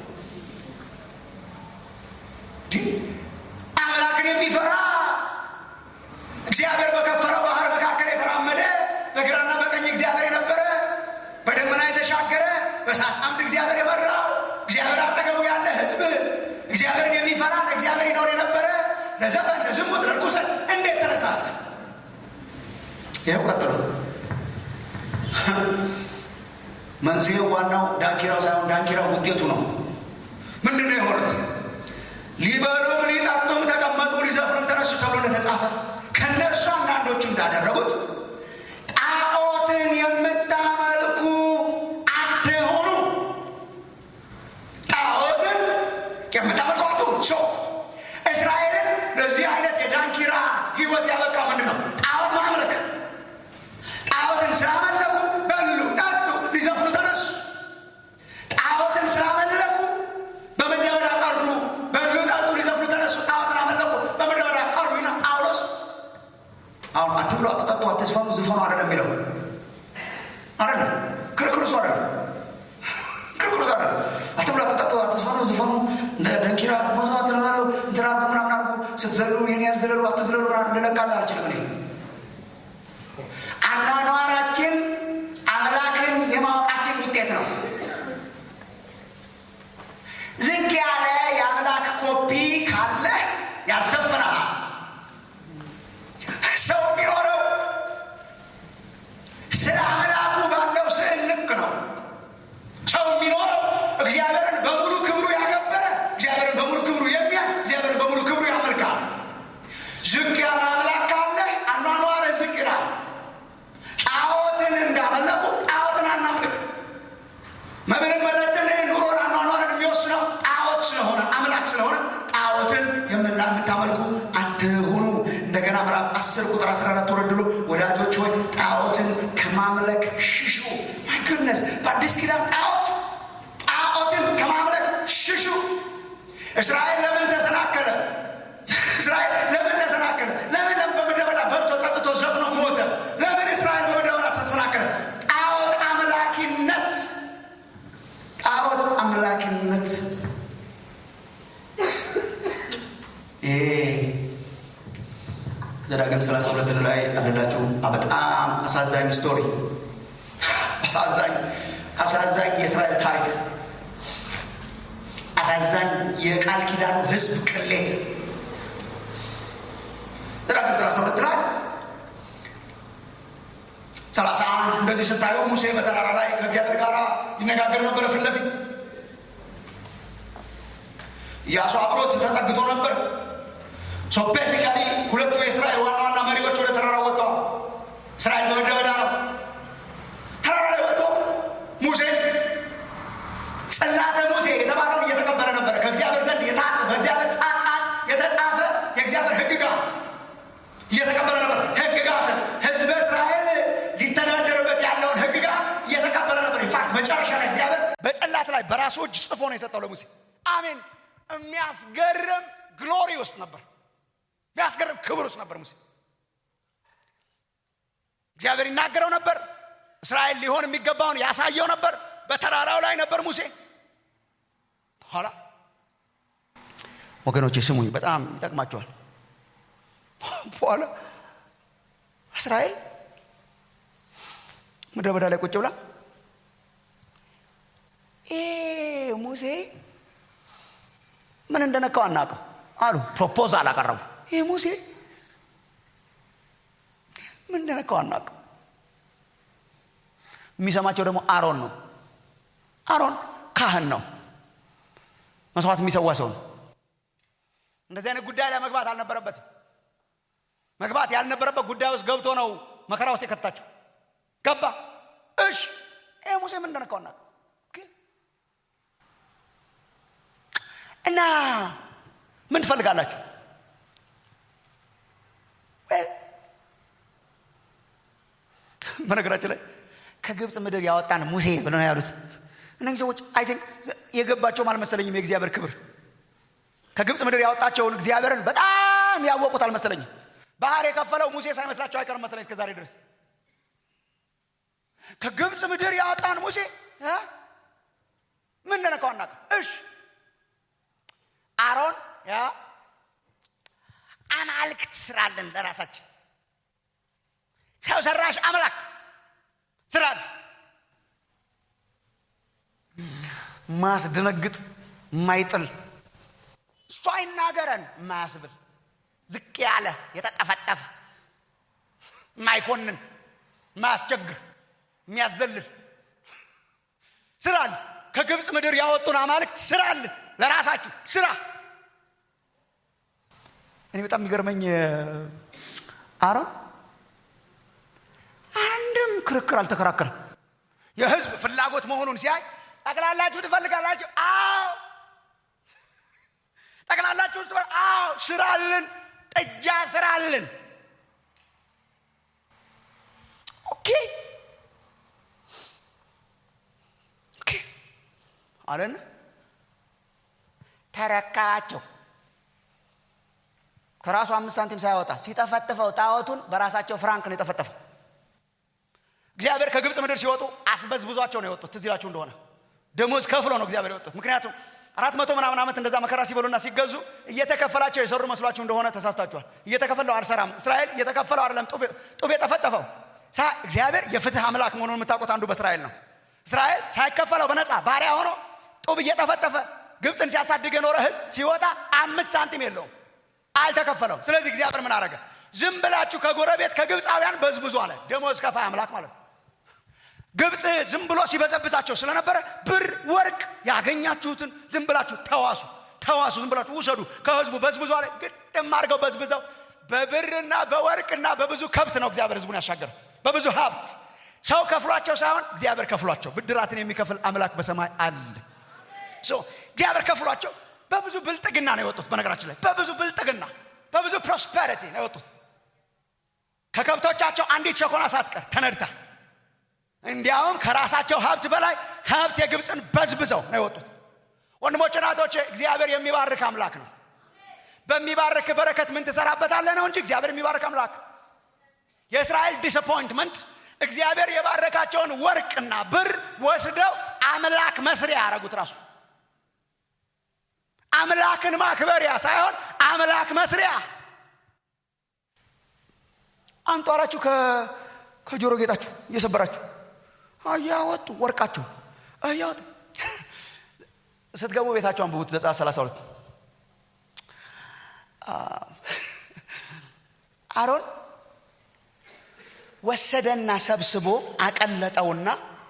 አምላክን የሚፈራ እግዚአብሔር በከፈረው ባህር መካከል የተራመደ በግራና በቀኝ እግዚአብሔር የነበረ በደመና የተሻገረ በእሳት አምድ እግዚአብሔር የመራው እግዚአብሔር አጠገቡ ያለ ህዝብ እግዚአብሔርን የሚፈራ ለእግዚአብሔር ይኖር የነበረ ለዘፈን ለዝሙት ለርኩሰት እንዴት ተነሳሳ ይኸው ቀጥሎ መንስኤው ዋናው ዳንኪራው ሳይሆን ዳንኪራው ውጤቱ ነው ምንድን ነው የሆኑት ሊበሉም ሊጠጡም ተቀመጡ ሊዘፍኑም ተነሱ ተብሎ እንደተጻፈ ከእነርሱ አንዳንዶቹ እንዳደረጉት ጣዖትን የምታመልኩ አትሆኑ ጣዖትን የምታመልኩ አትሆኑ ሰው እስራኤልን ለዚህ አይነት የዳንኪራ ህይወት ያበቃ ምንድን ነው ጣዖት ማምለክ ጣዖትን ስላመለኩ በሉ ጠጡ ሊዘፍኑ ተነሱ ጣዖትን ስላመለኩ በምድረ በዳ ቀሩ በሉ ጠጡ ሊዘፍኑ ተነሱ ጣዖትን አመለኩ በምድረ በዳ ቀሩ ይና ጳውሎስ አሁን አትብሉ አትጠጡ አትዝፈኑ ዝፈኑ አይደለም የሚለው አይደለም ክርክር እሱ አይደለም ክርክር እሱ አይደለም አትብሉ አትጠጡ አትዝፈኑ ዝፈኑ ደንኪራ መዝዋት ተናሉ እንትና አርጉ ምናምን አርጉ ስትዘሉ ይህን ያህል ዘለሉ አትዝለሉ ምናምን ልለቃለ አልችልም እኔ አኗኗራችን አምላክን የማወቃችን ውጤት ነው ዝግ ያለ የአምላክ ኮፒ ካለ ያሰፍናል ሰው የሚኖረው ስለ አምላኩ ባለው ስዕል ልክ ነው ሰው የሚኖረው እግዚአብሔርን በሙሉ ክብሩ ያከበረ እግዚአብሔርን በሙሉ ክብሩ የሚያ እግዚአብሔርን በሙሉ ክብሩ ያመልካል ዝቅ ያለ አምላክ ካለ አኗኗር ዝቅ ይላል ጣዖትን እንዳመለኩ ጣዖትን አናምልክ መብልን መጠጥን ኑሮን አኗኗርን የሚወስነው ጣዖት ስለሆነ አምላክ ስለሆነ ጣዖትን የምታመልኩ አትሁኑ እንደገና ምዕራፍ 10 ቁጥር 14 ወረድሎ ወዳጆች ሆይ ጣዖትን ከማምለክ ሽሹ ማይ ጉድነስ በአዲስ ኪዳን ጣዖት ጣዖትን ከማምለክ ሽሹ እስራኤል ለምን ተሰናከለ እስራኤል ለምን ተሰናከለ ለምን ለምን በምድረ በዳ በልቶ ጠጥቶ ዘፍኖ ሞተ ለምን እስራኤል በምድረ በዳ ተሰናከለ ጣዖት አምላኪነት ጣዖት አምላኪነት ይሄ ዘዳግም 32 ላይ አለላችሁ በጣም አሳዛኝ ስቶሪ አሳዛኝ አሳዛኝ የእስራኤል ታሪክ አሳዛኝ የቃል ኪዳኑ ህዝብ ቅሌት ዘዳግም 32 ላይ ሰላሳ አንድ እንደዚህ ስታዩ ሙሴ በተራራ ላይ ከእግዚአብሔር ጋር ይነጋገር ነበረ ፊት ለፊት ኢያሱ አብሮት ተጠግቶ ነበር ሶ ቤዚካሊ ሁለቱ የእስራኤል ዋና ዋና መሪዎች ወደ ተራራ ወጥተዋል እስራኤል በምድረ በዳ ነው ተራራ ላይ ወጥቶ ሙሴ ጽላተ ሙሴ የተባለውን እየተቀበለ ነበረ ከእግዚአብሔር ዘንድ የታጸ በእግዚአብሔር ጻቃት የተጻፈ የእግዚአብሔር ህግጋት እየተቀበለ ነበር ህግጋትን ህዝበ እስራኤል ሊተዳደርበት ያለውን ህግጋት እየተቀበለ ነበር ኢንፋክት መጨረሻ ላይ እግዚአብሔር በጽላት ላይ በራሱ እጅ ጽፎ ነው የሰጠው ለሙሴ አሜን የሚያስገርም ግሎሪ ውስጥ ነበር የሚያስገርም ክብር ውስጥ ነበር ሙሴ እግዚአብሔር ይናገረው ነበር እስራኤል ሊሆን የሚገባውን ያሳየው ነበር በተራራው ላይ ነበር ሙሴ በኋላ ወገኖች ስሙኝ በጣም ይጠቅማቸዋል በኋላ እስራኤል ምድረ በዳ ላይ ቁጭ ብላ ሙሴ ምን እንደነካው አናውቅም አሉ ፕሮፖዛል አቀረቡ ይህ ሙሴ ምን እንደነካው አናውቅም የሚሰማቸው ደግሞ አሮን ነው አሮን ካህን ነው መስዋዕት የሚሰዋ ሰው ነው እንደዚህ አይነት ጉዳይ ላይ መግባት አልነበረበትም መግባት ያልነበረበት ጉዳይ ውስጥ ገብቶ ነው መከራ ውስጥ የከታቸው ገባ እሽ ይህ ሙሴ ምን እንደነካው አናውቅም እና ምን ትፈልጋላችሁ በነገራችን ላይ ከግብፅ ምድር ያወጣን ሙሴ ብለው ነው ያሉት እነዚህ ሰዎች አይ ቲንክ የገባቸውም አልመሰለኝም የእግዚአብሔር ክብር ከግብፅ ምድር ያወጣቸውን እግዚአብሔርን በጣም ያወቁት አልመሰለኝም ባህር የከፈለው ሙሴ ሳይመስላቸው አይቀርም መሰለኝ እስከ ዛሬ ድረስ ከግብፅ ምድር ያወጣን ሙሴ ምን እንደነካው አናውቅም። እሺ አሮን ያ አማልክት ስራለን ለራሳችን ሰው ሰራሽ አምላክ ስራለን ማስደነግጥ ማይጥል እሱ አይናገረን ማያስብል ዝቅ ያለ የተጠፈጠፈ ማይኮንን ማያስቸግር የሚያዘልል ስራል ከግብፅ ምድር ያወጡን አማልክት ስራል ለራሳችን ስራ እኔ በጣም የሚገርመኝ አሮን አንድም ክርክር አልተከራከረም የህዝብ ፍላጎት መሆኑን ሲያይ ጠቅላላችሁ ትፈልጋላችሁ አዎ ጠቅላላችሁ ውስጥ አዎ ስራልን ጥጃ ስራልን ኦኬ ኦኬ አለን ተረካቸው ከራሱ አምስት ሳንቲም ሳያወጣ ሲጠፈጥፈው ጣዖቱን በራሳቸው ፍራንክ ነው የጠፈጠፈው እግዚአብሔር ከግብፅ ምድር ሲወጡ አስበዝብዟቸው ነው የወጡት ትዝ ይላችሁ እንደሆነ ደሞዝ ከፍሎ ነው እግዚአብሔር የወጡት ምክንያቱም አራት መቶ ምናምን ዓመት እንደዛ መከራ ሲበሉና ሲገዙ እየተከፈላቸው የሰሩ መስሏችሁ እንደሆነ ተሳስታችኋል እየተከፈለው አልሰራም እስራኤል እየተከፈለው አይደለም ጡብ የጠፈጠፈው እግዚአብሔር የፍትህ አምላክ መሆኑን የምታውቁት አንዱ በእስራኤል ነው እስራኤል ሳይከፈለው በነፃ ባሪያ ሆኖ ጡብ እየጠፈጠፈ ግብፅን ሲያሳድግ የኖረ ህዝብ ሲወጣ አምስት ሳንቲም የለውም አልተከፈለው ስለዚህ እግዚአብሔር ምን አረገ ዝም ብላችሁ ከጎረቤት ከግብፃውያን በዝብዙ አለ ደሞዝ ከፋይ አምላክ ማለት ነው ግብፅ ዝም ብሎ ሲበዘብዛቸው ስለነበረ ብር ወርቅ ያገኛችሁትን ዝም ብላችሁ ተዋሱ ተዋሱ ዝም ብላችሁ ውሰዱ ከህዝቡ በዝብዙ አለ ግጥም አድርገው በዝብዘው በብርና በወርቅና በብዙ ከብት ነው እግዚአብሔር ህዝቡን ያሻገረው በብዙ ሀብት ሰው ከፍሏቸው ሳይሆን እግዚአብሔር ከፍሏቸው ብድራትን የሚከፍል አምላክ በሰማይ አለ እግዚአብሔር ከፍሏቸው በብዙ ብልጥግና ነው የወጡት በነገራችን ላይ በብዙ ብልጥግና በብዙ ፕሮስፐሪቲ ነው የወጡት ከከብቶቻቸው አንዲት ሸኮና ሳትቀር ተነድታ እንዲያውም ከራሳቸው ሀብት በላይ ሀብት የግብፅን በዝብዘው ነው የወጡት ወንድሞች ናቶች እግዚአብሔር የሚባርክ አምላክ ነው በሚባርክ በረከት ምን ትሰራበታለህ ነው እንጂ እግዚአብሔር የሚባርክ አምላክ የእስራኤል ዲስአፖይንትመንት እግዚአብሔር የባረካቸውን ወርቅና ብር ወስደው አምላክ መስሪያ ያደረጉት ራሱ አምላክን ማክበሪያ ሳይሆን አምላክ መስሪያ አንጧራችሁ ከጆሮ ጌጣችሁ እየሰበራችሁ እያወጡ ወርቃቸው እያወጡ ስትገቡ ቤታቸው አንብቡት ዘጸአት 32 አሮን ወሰደና ሰብስቦ አቀለጠውና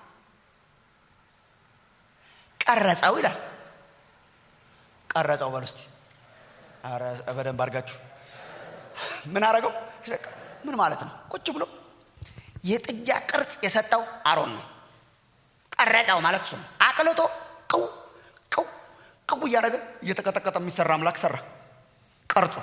ቀረጸው ይላል ቀረጸው በል እስቲ በደንብ አድርጋችሁ ምን አረገው ምን ማለት ነው ቁጭ ብሎ የጥጃ ቅርጽ የሰጠው አሮን ነው ቀረጸው ማለት እሱ ነው አቅልጦ ቅው ቅው ቅው እያደረገ እየተቀጠቀጠ የሚሰራ አምላክ ሰራ ቀርጾ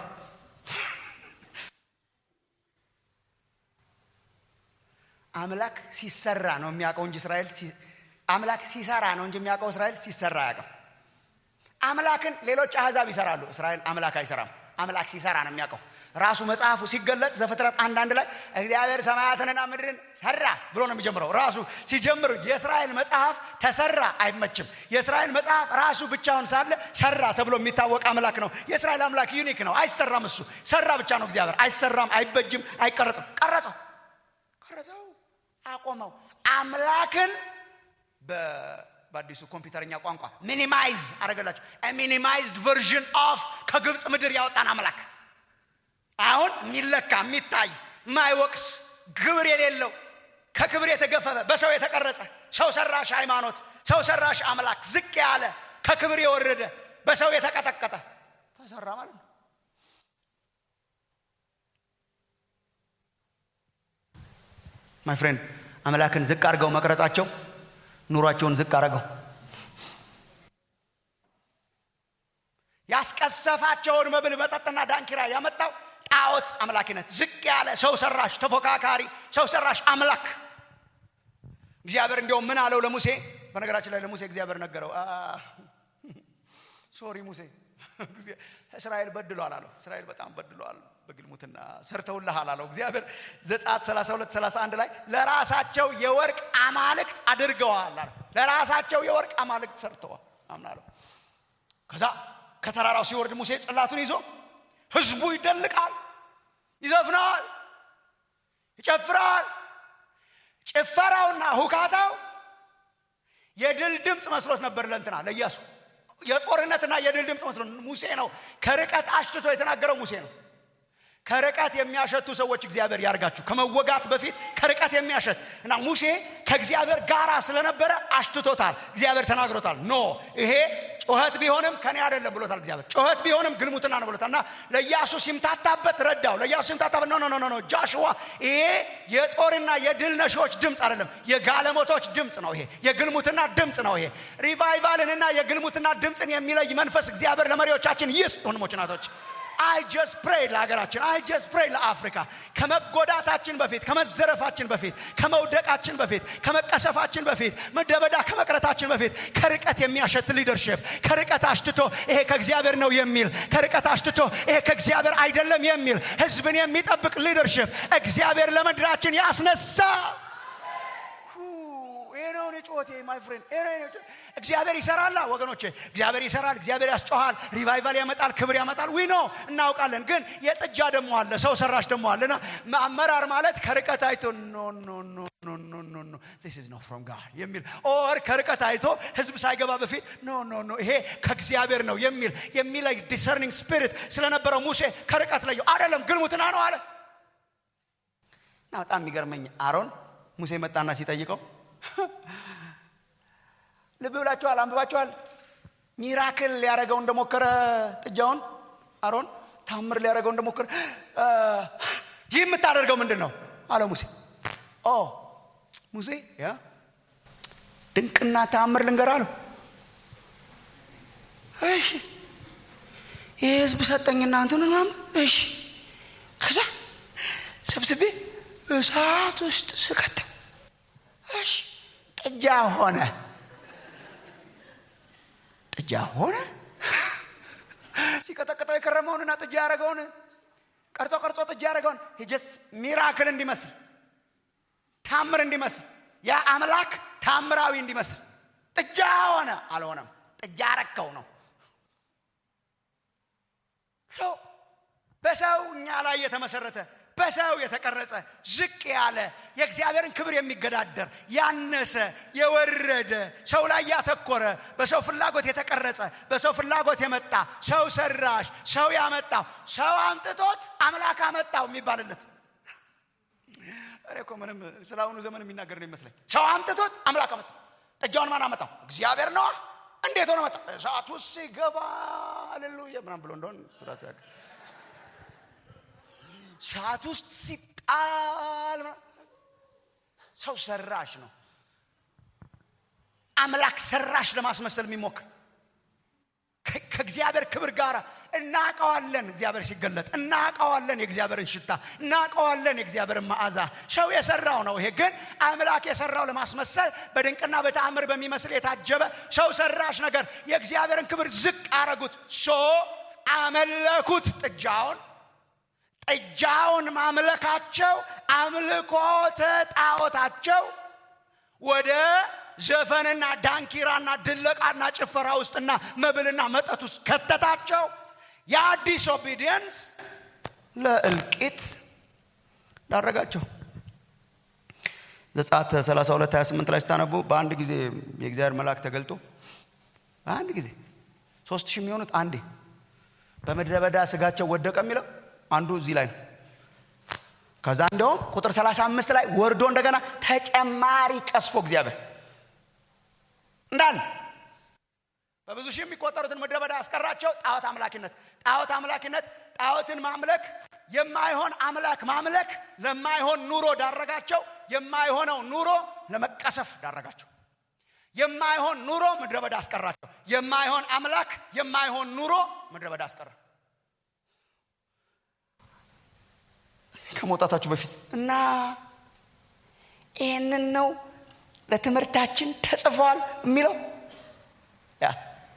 አምላክ ሲሰራ ነው የሚያውቀው እንጂ እስራኤል አምላክ ሲሰራ ነው እንጂ የሚያውቀው እስራኤል ሲሰራ አያውቅም አምላክን ሌሎች አህዛብ ይሰራሉ እስራኤል አምላክ አይሰራም አምላክ ሲሰራ ነው የሚያውቀው ራሱ መጽሐፉ ሲገለጥ ዘፍጥረት አንዳንድ ላይ እግዚአብሔር ሰማያትንና ምድርን ሰራ ብሎ ነው የሚጀምረው ራሱ ሲጀምር የእስራኤል መጽሐፍ ተሰራ አይመችም የእስራኤል መጽሐፍ ራሱ ብቻውን ሳለ ሰራ ተብሎ የሚታወቅ አምላክ ነው የእስራኤል አምላክ ዩኒክ ነው አይሰራም እሱ ሰራ ብቻ ነው እግዚአብሔር አይሰራም አይበጅም አይቀረጽም ቀረጸው ቀረጸው አቆመው አምላክን በአዲሱ ኮምፒውተርኛ ቋንቋ ሚኒማይዝ አረገላቸው ሚኒማይዝድ ቨርዥን ኦፍ ከግብፅ ምድር ያወጣን አምላክ አሁን የሚለካ የሚታይ ማይወቅስ ግብር የሌለው ከክብር የተገፈፈ በሰው የተቀረጸ ሰው ሰራሽ ሃይማኖት ሰው ሰራሽ አምላክ ዝቅ ያለ ከክብር የወረደ በሰው የተቀጠቀጠ ተሰራ ማለት ነው ማይ ፍሬንድ አምላክን ዝቅ አድርገው መቅረጻቸው ኑሯቸውን ዝቅ አድርገው ያስቀሰፋቸውን መብል መጠጥና ዳንኪራ ያመጣው ጣዖት አምላኪነት ዝቅ ያለ ሰው ሰራሽ ተፎካካሪ ሰው ሰራሽ አምላክ እግዚአብሔር እንዲያውም ምን አለው ለሙሴ በነገራችን ላይ ለሙሴ እግዚአብሔር ነገረው ሶሪ ሙሴ እስራኤል በድሏል አለው እስራኤል በጣም በድሏል በግልሙትና ሰርተውልሃል አለው እግዚአብሔር ዘጻት 32 31 ላይ ለራሳቸው የወርቅ አማልክት አድርገዋል አለው ለራሳቸው የወርቅ አማልክት ሰርተዋል አምናለሁ ከዛ ከተራራው ሲወርድ ሙሴ ጽላቱን ይዞ ህዝቡ ይደልቃል ይዘፍናል ይጨፍራል ጭፈራውና ሁካታው የድል ድምፅ መስሎት ነበር ለእንትና ለኢያሱ የጦርነትና የድል ድምፅ መስሎ ሙሴ ነው ከርቀት አሽትቶ የተናገረው ሙሴ ነው ከርቀት የሚያሸቱ ሰዎች እግዚአብሔር ያርጋችሁ ከመወጋት በፊት ከርቀት የሚያሸት እና ሙሴ ከእግዚአብሔር ጋራ ስለነበረ አሽትቶታል እግዚአብሔር ተናግሮታል ኖ ይሄ ጩኸት ቢሆንም ከኔ አይደለም ብሎታል እግዚአብሔር ጩኸት ቢሆንም ግልሙትና ነው ብሎታል እና ለኢያሱ ሲምታታበት ረዳው ለኢያሱ ሲምታታበት ኖ ኖ ኖ ጃሽዋ ይሄ የጦርና የድል ነሺዎች ድምፅ አይደለም የጋለሞቶች ድምፅ ነው ይሄ የግልሙትና ድምፅ ነው ይሄ ሪቫይቫልንና የግልሙትና ድምፅን የሚለይ መንፈስ እግዚአብሔር ለመሪዎቻችን ይስጥ ወንድሞች ናቶች አይ ጀስት ፕሬይ ለሀገራችን አይ ጀስት ፕሬይ ለአፍሪካ ከመጎዳታችን በፊት ከመዘረፋችን በፊት ከመውደቃችን በፊት ከመቀሰፋችን በፊት ምድረበዳ ከመቅረታችን በፊት ከርቀት የሚያሸት ሊደርሽፕ ከርቀት አሽትቶ ይሄ ከእግዚአብሔር ነው የሚል ከርቀት አሽትቶ ይሄ ከእግዚአብሔር አይደለም የሚል ህዝብን የሚጠብቅ ሊደርሽፕ እግዚአብሔር ለምድራችን ያስነሳ ይሄ ነው እኔ ጩኸቴ ማይ ፍሬንድ ይሄ ነው እኔ ጩኸቴ። እግዚአብሔር ይሰራላ ወገኖቼ እግዚአብሔር ይሰራል እግዚአብሔር ያስጮሃል ሪቫይቫል ያመጣል ክብር ያመጣል ዊ ኖ እናውቃለን ግን የጥጃ ደሞ አለ ሰው ሰራሽ ደሞ አለና አመራር ማለት ከርቀት አይቶ ኖ ኖ ኖ ኖ ኖ ኖ ኖ this is not from God የሚል ኦር ከርቀት አይቶ ህዝብ ሳይገባ በፊት ኖ ኖ ኖ ይሄ ከእግዚአብሔር ነው የሚል የሚለይ ዲሰርኒንግ ስፒሪት ስለነበረው ሙሴ ከርቀት ለየው አይደለም ግልሙትና ነው አለ እና በጣም የሚገርመኝ አሮን ሙሴ መጣና ሲጠይቀው ልብ ብላችኋል አንብባችኋል ሚራክል ሊያደረገው እንደሞከረ ጥጃውን አሮን ታምር ሊያደረገው እንደሞከረ እ፣ ይህ የምታደርገው ምንድን ነው አለ ሙሴ ኦ ሙሴ ያ ድንቅና ታምር ልንገር አለው እሺ ይህ ህዝብ ሰጠኝና እንትን ምናምን እሺ ከዛ ሰብስቤ እሳት ውስጥ ስከተው እሺ ጥጃ ሆነ ጥጃ ሆነ ሲቀጠቅጠው የከረመውንና ጥጃ ያደረገውን ቀርጾ ቀርጾ ጥጃ ያደረገውን ጀስ ሚራክል እንዲመስል ታምር እንዲመስል ያ አምላክ ታምራዊ እንዲመስል ጥጃ ሆነ አልሆነም ጥጃ ረከው ነው ሰው በሰው እኛ ላይ የተመሰረተ በሰው የተቀረጸ ዝቅ ያለ የእግዚአብሔርን ክብር የሚገዳደር ያነሰ የወረደ ሰው ላይ ያተኮረ በሰው ፍላጎት የተቀረጸ በሰው ፍላጎት የመጣ ሰው ሰራሽ ሰው ያመጣው ሰው አምጥቶት አምላክ አመጣው የሚባልለት እኔ እኮ ምንም ስለ አሁኑ ዘመን የሚናገር ነው ይመስለኝ ሰው አምጥቶት አምላክ አመጣው ጥጃውን ማን አመጣው እግዚአብሔር ነዋ እንዴት ሆነ መጣ እሳት ውስጥ ሲገባ አሌሉያ ምናም ብሎ እንደሆን ሱራት ያውቅ ሰዓት ውስጥ ሲጣል ሰው ሰራሽ ነው አምላክ ሰራሽ ለማስመሰል የሚሞክር ከ- ከእግዚአብሔር ክብር ጋር እናቀዋለን እግዚአብሔር ሲገለጥ እናቀዋለን የእግዚአብሔርን ሽታ እናቀዋለን የእግዚአብሔርን መዓዛ ሰው የሰራው ነው ይሄ ግን አምላክ የሰራው ለማስመሰል በድንቅና በተአምር በሚመስል የታጀበ ሰው ሰራሽ ነገር የእግዚአብሔርን ክብር ዝቅ አረጉት ሶ አመለኩት ጥጃውን ጥጃውን ማምለካቸው አምልኮተ ጣዖታቸው ወደ ዘፈንና ዳንኪራና ድለቃና ጭፈራ ውስጥና መብልና መጠጥ ውስጥ ከተታቸው ያ ዲስኦቢዲየንስ ለእልቂት ዳረጋቸው ዘጸአት 32 28 ላይ ስታነቡ በአንድ ጊዜ የእግዚአብሔር መልአክ ተገልጦ በአንድ ጊዜ ሶስት ሺህ የሚሆኑት አንዴ በምድረ በዳ ስጋቸው ወደቀ የሚለው አንዱ እዚህ ላይ ነው ከዛ እንደውም ቁጥር 35 ላይ ወርዶ እንደገና ተጨማሪ ቀስፎ እግዚአብሔር እንዳለ በብዙ ሺህ የሚቆጠሩትን ምድረ በዳ ያስቀራቸው ጣዖት አምላኪነት ጣዖት አምላኪነት ጣዖትን ማምለክ የማይሆን አምላክ ማምለክ ለማይሆን ኑሮ ዳረጋቸው የማይሆነው ኑሮ ለመቀሰፍ ዳረጋቸው የማይሆን ኑሮ ምድረ በዳ አስቀራቸው የማይሆን አምላክ የማይሆን ኑሮ ምድረ በዳ አስቀራ ከመውጣታችሁ በፊት እና ይህንን ነው ለትምህርታችን ተጽፏል የሚለው ያ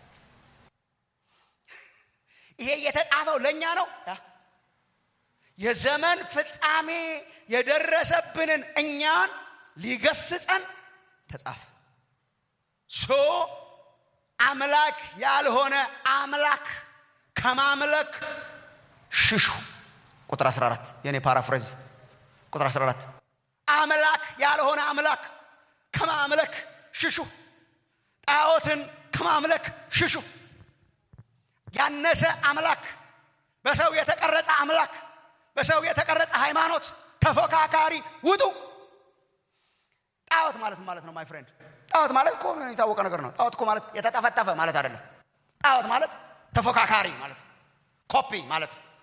ይሄ የተጻፈው ለእኛ ነው ያ የዘመን ፍጻሜ የደረሰብንን እኛን ሊገስጸን ተጻፈ ሶ አምላክ ያልሆነ አምላክ ከማምለክ ሽሹ ቁጥር 14 የኔ ፓራፍሬዝ ቁጥር 14 አምላክ ያልሆነ አምላክ ከማምለክ ሽሹ ጣዖትን ከማምለክ ሽሹ ያነሰ አምላክ በሰው የተቀረጸ አምላክ በሰው የተቀረጸ ሃይማኖት ተፎካካሪ ውጡ ጣዖት ማለት ማለት ነው ማይ ፍሬንድ ጣዖት ማለት እኮ የታወቀ ነገር ነው ጣዖት እኮ ማለት የተጠፈጠፈ ማለት አይደለም ጣዖት ማለት ተፎካካሪ ማለት ነው ኮፒ ማለት ነው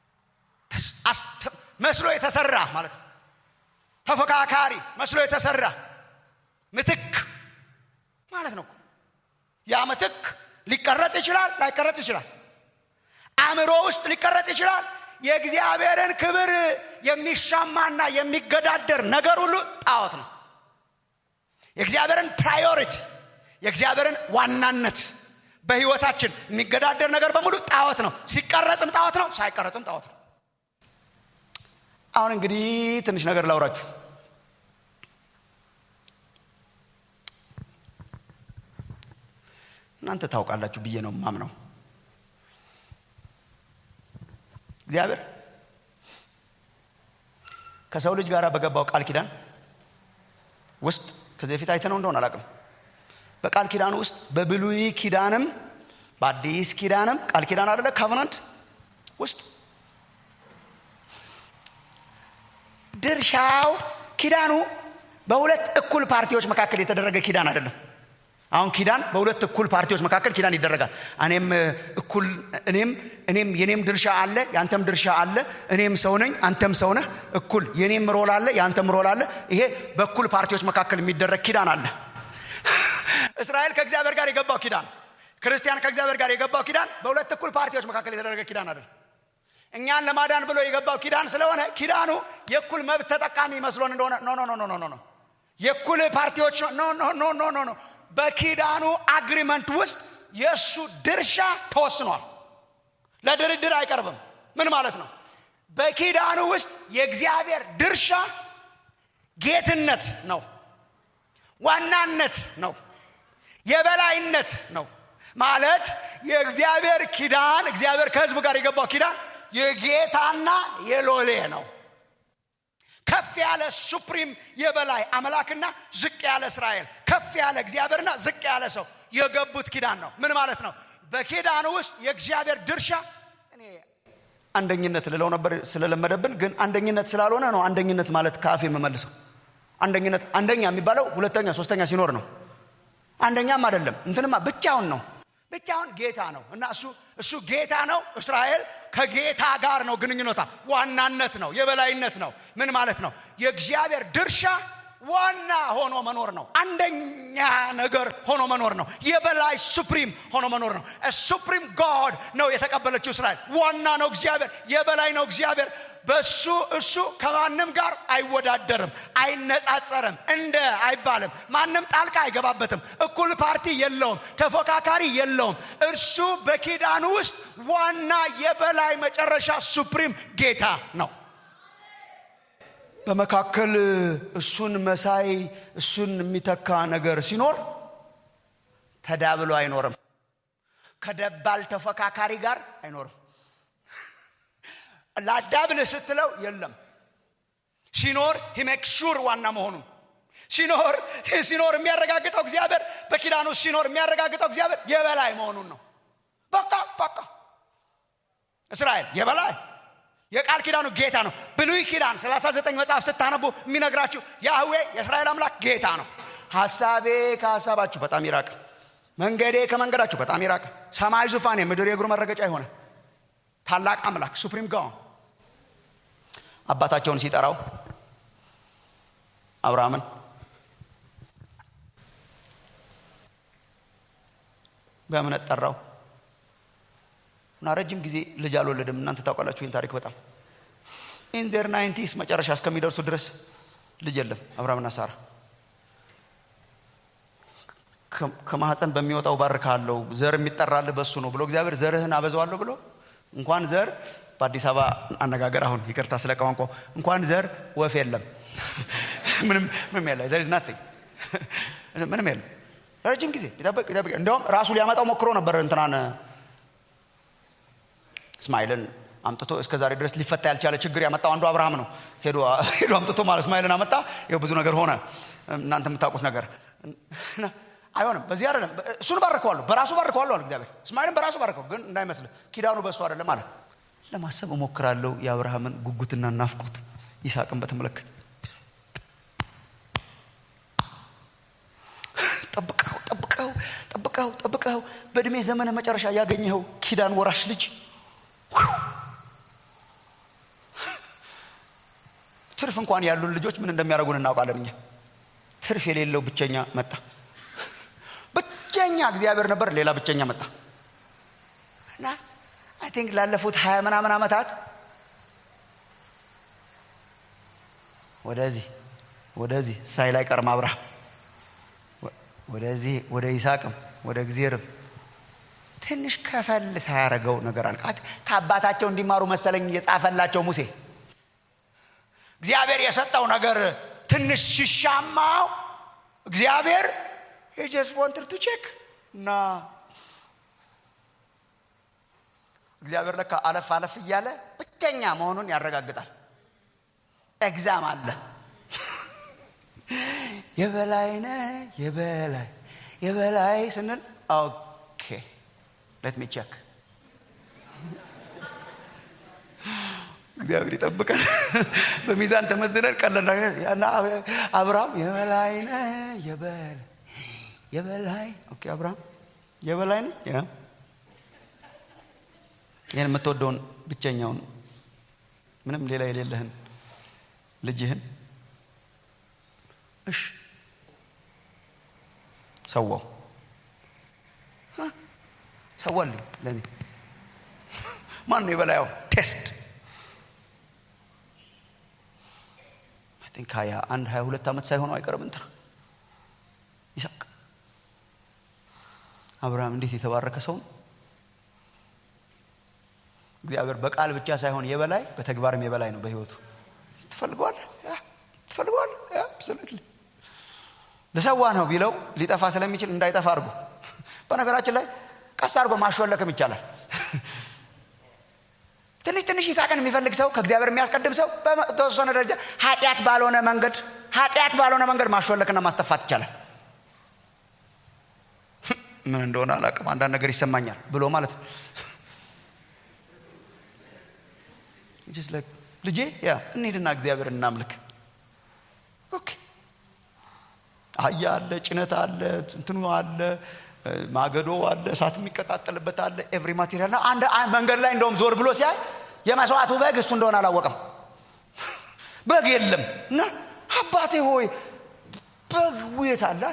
መስሎ የተሰራ ማለት ነው ተፎካካሪ መስሎ የተሰራ ምትክ ማለት ነው ያ ምትክ ሊቀረጽ ይችላል ላይቀረጽ ይችላል አእምሮ ውስጥ ሊቀረጽ ይችላል የእግዚአብሔርን ክብር የሚሻማና የሚገዳደር ነገር ሁሉ ጣዖት ነው የእግዚአብሔርን ፕራዮሪቲ የእግዚአብሔርን ዋናነት በህይወታችን የሚገዳደር ነገር በሙሉ ጣዖት ነው ሲቀረጽም ጣዖት ነው ሳይቀረጽም ጣዖት ነው አሁን እንግዲህ ትንሽ ነገር ላውራችሁ እናንተ ታውቃላችሁ ብዬ ነው ማምነው እግዚአብሔር ከሰው ልጅ ጋር በገባው ቃል ኪዳን ውስጥ ከዚህ በፊት አይተነው እንደሆነ አላቅም በቃል ኪዳን ውስጥ በብሉይ ኪዳንም በአዲስ ኪዳንም ቃል ኪዳን አደለ ካቨናንት ውስጥ ድርሻው ኪዳኑ በሁለት እኩል ፓርቲዎች መካከል የተደረገ ኪዳን አይደለም አሁን ኪዳን በሁለት እኩል ፓርቲዎች መካከል ኪዳን ይደረጋል እኔም እኩል እኔም እኔም የኔም ድርሻ አለ የአንተም ድርሻ አለ እኔም ሰው ነኝ አንተም ሰው ነህ እኩል የኔም ሮል አለ የአንተም ሮል አለ ይሄ በእኩል ፓርቲዎች መካከል የሚደረግ ኪዳን አለ እስራኤል ከእግዚአብሔር ጋር የገባው ኪዳን ክርስቲያን ከእግዚአብሔር ጋር የገባው ኪዳን በሁለት እኩል ፓርቲዎች መካከል የተደረገ ኪዳን አይደል እኛን ለማዳን ብሎ የገባው ኪዳን ስለሆነ ኪዳኑ የእኩል መብት ተጠቃሚ መስሎን እንደሆነ ኖ ኖ ኖ ኖ ኖ የእኩል ፓርቲዎች ኖ ኖ ኖ ኖ ኖ ኖ በኪዳኑ አግሪመንት ውስጥ የእሱ ድርሻ ተወስኗል ለድርድር አይቀርብም ምን ማለት ነው በኪዳኑ ውስጥ የእግዚአብሔር ድርሻ ጌትነት ነው ዋናነት ነው የበላይነት ነው ማለት የእግዚአብሔር ኪዳን እግዚአብሔር ከህዝቡ ጋር የገባው ኪዳን የጌታና የሎሌ ነው ከፍ ያለ ሱፕሪም የበላይ አምላክና ዝቅ ያለ እስራኤል ከፍ ያለ እግዚአብሔርና ዝቅ ያለ ሰው የገቡት ኪዳን ነው ምን ማለት ነው በኪዳኑ ውስጥ የእግዚአብሔር ድርሻ እኔ አንደኝነት ልለው ነበር ስለለመደብን ግን አንደኝነት ስላልሆነ ነው አንደኝነት ማለት ከአፍ የምመልሰው አንደኝነት አንደኛ የሚባለው ሁለተኛ ሶስተኛ ሲኖር ነው አንደኛም አይደለም እንትንማ ብቻውን ነው ብቻውን ጌታ ነው እና እሱ እሱ ጌታ ነው እስራኤል ከጌታ ጋር ነው ግንኙነታ ዋናነት ነው የበላይነት ነው ምን ማለት ነው የእግዚአብሔር ድርሻ ዋና ሆኖ መኖር ነው አንደኛ ነገር ሆኖ መኖር ነው የበላይ ሱፕሪም ሆኖ መኖር ነው ሱፕሪም ጋድ ነው የተቀበለችው እስራኤል ዋና ነው እግዚአብሔር የበላይ ነው እግዚአብሔር በሱ እሱ ከማንም ጋር አይወዳደርም አይነጻጸርም እንደ አይባልም ማንም ጣልቃ አይገባበትም እኩል ፓርቲ የለውም ተፎካካሪ የለውም እርሱ በኪዳኑ ውስጥ ዋና የበላይ መጨረሻ ሱፕሪም ጌታ ነው በመካከል እሱን መሳይ እሱን የሚተካ ነገር ሲኖር ተዳብሎ አይኖርም ከደባል ተፎካካሪ ጋር አይኖርም ላዳብል ስትለው የለም ሲኖር ሂሜክ ሹር ዋና መሆኑን ሲኖር ሲኖር የሚያረጋግጠው እግዚአብሔር በኪዳኑ ሲኖር የሚያረጋግጠው እግዚአብሔር የበላይ መሆኑን ነው በቃ በቃ እስራኤል የበላይ የቃል ኪዳኑ ጌታ ነው ብሉይ ኪዳን 39 መጽሐፍ ስታነቡ የሚነግራችሁ ያህዌ የእስራኤል አምላክ ጌታ ነው ሀሳቤ ከሀሳባችሁ በጣም ይራቅ መንገዴ ከመንገዳችሁ በጣም ይራቅ ሰማይ ዙፋኔ ምድር የእግሩ መረገጫ የሆነ ታላቅ አምላክ ሱፕሪም ጋውን አባታቸውን ሲጠራው አብርሃምን በእምነት ጠራው እና ረጅም ጊዜ ልጅ አልወለድም እናንተ ታውቃላችሁ ይህን ታሪክ በጣም ኢንዘር ናይንቲስ መጨረሻ እስከሚደርሱ ድረስ ልጅ የለም አብርሃምና ሳራ ከማህፀን በሚወጣው ባርካለሁ ዘር የሚጠራልህ በሱ ነው ብሎ እግዚአብሔር ዘርህን አበዛዋለሁ ብሎ እንኳን ዘር በአዲስ አበባ አነጋገር አሁን ይቅርታ ስለ ቋንቋ እንኳን ዘር ወፍ የለም ምንም የለ ዘር ናቲንግ ምንም የለም ለረጅም ጊዜ ይጠብቅ ይጠብቅ እንዲያውም ራሱ ሊያመጣው ሞክሮ ነበር እንትናን እስማኤልን አምጥቶ እስከ ዛሬ ድረስ ሊፈታ ያልቻለ ችግር ያመጣው አንዱ አብርሃም ነው ሄዶ ሄዶ አምጥቶ ማለት እስማኤልን አመጣ ይኸው ብዙ ነገር ሆነ እናንተ የምታውቁት ነገር እና አይሆንም በዚህ አይደለም እሱን ባርከዋለሁ በራሱ ባርከዋለሁ አለ እግዚአብሔር እስማኤልን በራሱ ባርከው ግን እንዳይመስል ኪዳኑ በእሱ አይደለም አለ ለማሰብ እሞክራለሁ የአብርሃምን ጉጉትና ናፍቆት ይስሐቅን በተመለከተ ጠብቀው ጠብቀው ጠብቀው ጠብቀው በእድሜ ዘመነ መጨረሻ ያገኘኸው ኪዳን ወራሽ ልጅ ትርፍ እንኳን ያሉን ልጆች ምን እንደሚያደርጉን እናውቃለን እኛ ትርፍ የሌለው ብቸኛ መጣ ብቸኛ እግዚአብሔር ነበር ሌላ ብቸኛ መጣ እና አይ ቲንክ ላለፉት ሀያ ምናምን ዓመታት ወደዚህ ወደዚህ ሳይል አይቀርም አብርሃም ወደዚህ ወደ ይስሐቅም ወደ እግዚአብሔርም ትንሽ ከፈል ሳያረገው ነገር አለ ከአባታቸው እንዲማሩ መሰለኝ የጻፈላቸው ሙሴ እግዚአብሔር የሰጠው ነገር ትንሽ ሲሻማው እግዚአብሔር የጀስ ወንትር ቱ ቼክ እና እግዚአብሔር ለካ አለፍ አለፍ እያለ ብቸኛ መሆኑን ያረጋግጣል ኤግዛም አለ የበላይ ነ የበላይ የበላይ ስንል ኦኬ ለት ሚ ቼክ እግዚአብሔር ይጠብቀን በሚዛን ተመዝነን ቀለና አብርሃም የበላይ ነ የበላይ የበላይ ኦኬ አብርሃም የበላይ ነ ይህን የምትወደውን ብቸኛውን ምንም ሌላ የሌለህን ልጅህን እሽ ሰዋው ሰዋልኝ ለእኔ ማን ነው የበላያው ቴስት ቲንክ ሀያ አንድ ሀያ ሁለት ዓመት ሳይሆነው አይቀርም እንትና ይስሐቅ አብርሃም እንዴት የተባረከ ሰው ነው እግዚአብሔር በቃል ብቻ ሳይሆን የበላይ በተግባርም የበላይ ነው በህይወቱ ትፈልገዋል ትፈልገዋል አብሶሉትሊ ልሰዋ ነው ቢለው ሊጠፋ ስለሚችል እንዳይጠፋ አድርጎ በነገራችን ላይ ቀስ አድርጎ ማሾለክም ይቻላል ትንሽ ትንሽ ይስሐቅን የሚፈልግ ሰው ከእግዚአብሔር የሚያስቀድም ሰው በተወሰነ ደረጃ ኃጢአት ባልሆነ መንገድ ኃጢአት ባልሆነ መንገድ ማሾለክና ማስተፋት ይቻላል ምን እንደሆነ አላቅም አንዳንድ ነገር ይሰማኛል ብሎ ማለት ነው ልጄ ያ እንሂድና እግዚአብሔር እናምልክ ኦኬ አህያ አለ ጭነት አለ እንትኑ አለ ማገዶ አለ እሳት የሚቀጣጠልበት አለ ኤቭሪ ማቴሪያል ና አንድ መንገድ ላይ እንደውም ዞር ብሎ ሲያይ የመስዋዕቱ በግ እሱ እንደሆነ አላወቀም በግ የለም እና አባቴ ሆይ በግ ውየት አለ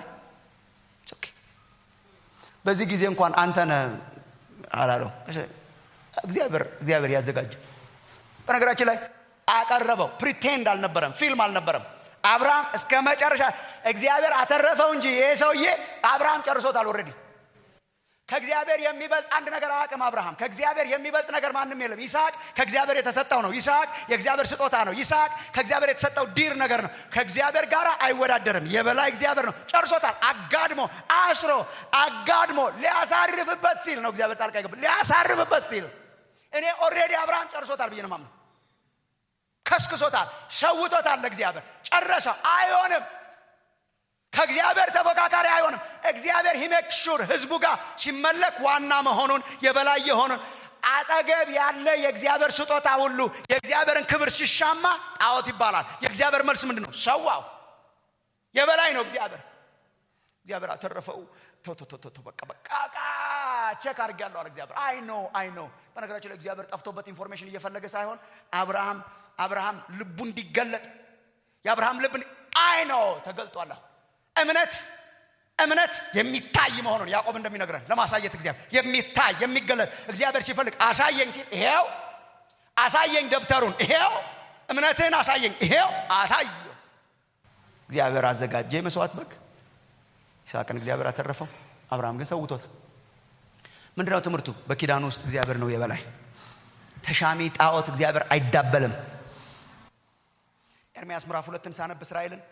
በዚህ ጊዜ እንኳን አንተነ አላለው እግዚአብሔር እግዚአብሔር ያዘጋጀ በነገራችን ላይ አቀረበው ፕሪቴንድ አልነበረም ፊልም አልነበረም አብርሃም እስከ መጨረሻ እግዚአብሔር አተረፈው እንጂ ይሄ ሰውዬ አብርሃም ጨርሶታል ኦልሬዲ ከእግዚአብሔር የሚበልጥ አንድ ነገር አያውቅም አብርሃም ከእግዚአብሔር የሚበልጥ ነገር ማንም የለም ይስሐቅ ከእግዚአብሔር የተሰጠው ነው ይስሐቅ የእግዚአብሔር ስጦታ ነው ይስሐቅ ከእግዚአብሔር የተሰጠው ዲር ነገር ነው ከእግዚአብሔር ጋር አይወዳደርም የበላይ እግዚአብሔር ነው ጨርሶታል አጋድሞ አስሮ አጋድሞ ሊያሳርፍበት ሲል ነው እግዚአብሔር ጣልቃ ይገባ ሊያሳርፍበት ሲል እኔ ኦልሬዲ አብርሃም ጨርሶታል ብዬ ነው ማምነው ከስክሶታል ሸውቶታል ለእግዚአብሔር ጨረሰው አይሆንም ከእግዚአብሔር ተፎካካሪ አይሆንም እግዚአብሔር ሂሜክ ሹር ህዝቡ ጋር ሲመለክ ዋና መሆኑን የበላይ የሆኑን አጠገብ ያለ የእግዚአብሔር ስጦታ ሁሉ የእግዚአብሔርን ክብር ሲሻማ ጣዖት ይባላል የእግዚአብሔር መልስ ምንድን ነው ሰዋው የበላይ ነው እግዚአብሔር እግዚአብሔር አተረፈው ቶቶቶቶ በቃ በቃ ቼክ አድርጌያለሁ አለ እግዚአብሔር አይ ኖ አይ ኖ በነገራችን ላይ እግዚአብሔር ጠፍቶበት ኢንፎርሜሽን እየፈለገ ሳይሆን አብርሃም አብርሃም ልቡ እንዲገለጥ የአብርሃም ልብ አይ ኖ ተገልጧል እምነት እምነት የሚታይ መሆኑን ያዕቆብ እንደሚነግረን ለማሳየት እግዚአብሔር የሚታይ የሚገለጥ እግዚአብሔር ሲፈልግ አሳየኝ ሲል ይሄው አሳየኝ ደብተሩን ይሄው እምነትህን አሳየኝ ይሄው አሳየው እግዚአብሔር አዘጋጀ የመስዋዕት በግ ይስሐቅን እግዚአብሔር አተረፈው አብርሃም ግን ሰውቶታል ምንድነው ትምህርቱ በኪዳኑ ውስጥ እግዚአብሔር ነው የበላይ ተሻሚ ጣዖት እግዚአብሔር አይዳበልም ኤርሚያስ ምዕራፍ ሁለትን ሳነብ እስራኤልን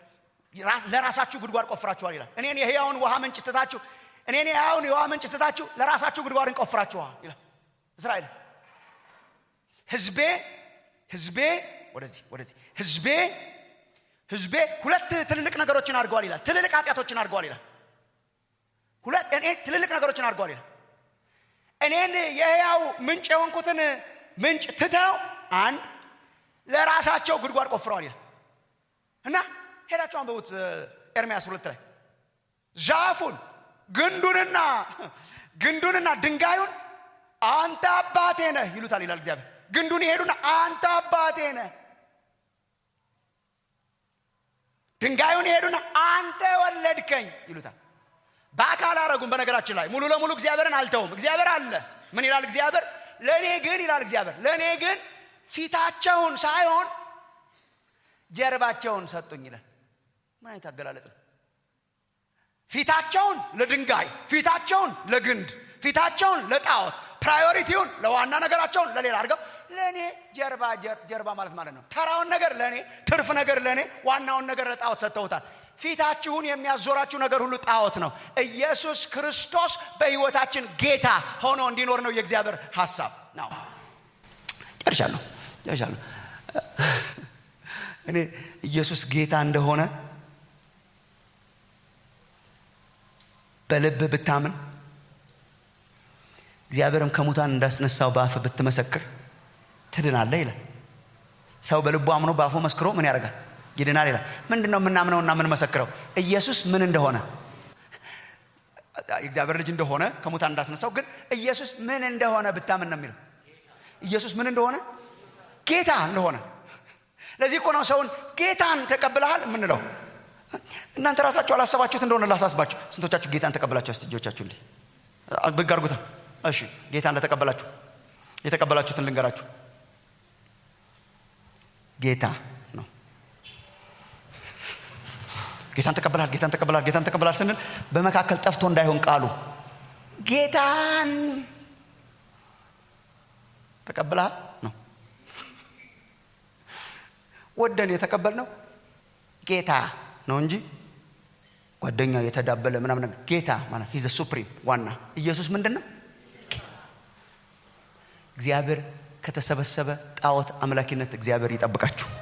ለራሳችሁ ጉድጓድ ቆፍራችኋል ይላል እኔን የህያውን ውሃ ምንጭ ትታችሁ እኔን የህያውን የውሃ ምንጭ ትታችሁ ለራሳችሁ ጉድጓድን ቆፍራችኋል ይላል እስራኤል ህዝቤ ህዝቤ ወደዚህ ወደዚህ ህዝቤ ህዝቤ ሁለት ትልልቅ ነገሮችን አድርገዋል ይላል ትልልቅ ኃጢአቶችን አድርገዋል ይላል ሁለት እኔ ትልልቅ ነገሮችን አድርገዋል ይላል እኔን የህያው ምንጭ የሆንኩትን ምንጭ ትተው አንድ ለራሳቸው ጉድጓድ ቆፍረዋል ይላል እና ሄዳቸው አንበቡት ኤርሚያስ ሁለት ላይ ዛፉን ግንዱንና ግንዱንና ድንጋዩን አንተ አባቴ ነህ ይሉታል ይላል እግዚአብሔር ግንዱን ይሄዱና አንተ አባቴ ነህ ድንጋዩን ይሄዱና አንተ ወለድከኝ ይሉታል በአካል አረጉም በነገራችን ላይ ሙሉ ለሙሉ እግዚአብሔርን አልተውም እግዚአብሔር አለ ምን ይላል እግዚአብሔር ለእኔ ግን ይላል እግዚአብሔር ለእኔ ግን ፊታቸውን ሳይሆን ጀርባቸውን ሰጡኝ ይላል ምን አይነት አገላለጽ ነው ፊታቸውን ለድንጋይ ፊታቸውን ለግንድ ፊታቸውን ለጣዖት ፕራዮሪቲውን ለዋና ነገራቸውን ለሌላ አድርገው ለእኔ ጀርባ ጀርባ ማለት ማለት ነው ተራውን ነገር ለእኔ ትርፍ ነገር ለእኔ ዋናውን ነገር ለጣዖት ሰጥተውታል ፊታችሁን የሚያዞራችሁ ነገር ሁሉ ጣዖት ነው ኢየሱስ ክርስቶስ በህይወታችን ጌታ ሆኖ እንዲኖር ነው የእግዚአብሔር ሀሳብ ነው ጨርሻለሁ ጨርሻለሁ እኔ ኢየሱስ ጌታ እንደሆነ በልብ ብታምን እግዚአብሔርም ከሙታን እንዳስነሳው በአፍ ብትመሰክር ትድናለ ይላል ሰው በልቡ አምኖ በአፉ መስክሮ ምን ያደርጋል ይድናል ይላል ምንድን ነው የምናምነውና የምንመሰክረው ኢየሱስ ምን እንደሆነ የእግዚአብሔር ልጅ እንደሆነ ከሙታን እንዳስነሳው ግን ኢየሱስ ምን እንደሆነ ብታምን ነው የሚለው ኢየሱስ ምን እንደሆነ ጌታ እንደሆነ ለዚህ እኮ ነው ሰውን ጌታን ተቀብለሃል የምንለው እናንተ ራሳችሁ አላሰባችሁት እንደሆነ ላሳስባችሁ ስንቶቻችሁ ጌታን ተቀበላችሁ እስቲ እጆቻችሁ እንዲህ ብግ አርጉታ እሺ ጌታን ለተቀበላችሁ የተቀበላችሁትን ልንገራችሁ ጌታ ነው ጌታን ተቀበላል ጌታን ተቀበላል ጌታን ተቀበላል ስንል በመካከል ጠፍቶ እንዳይሆን ቃሉ ጌታን ተቀብለሃል ነው ወደን የተቀበልነው ጌታ ነው እንጂ ጓደኛ የተዳበለ ምናምን ነገር ጌታ ማለት ሂዘ ሱፕሪም ዋና ኢየሱስ ምንድን ነው እግዚአብሔር ከተሰበሰበ ጣዖት አምላኪነት እግዚአብሔር ይጠብቃችሁ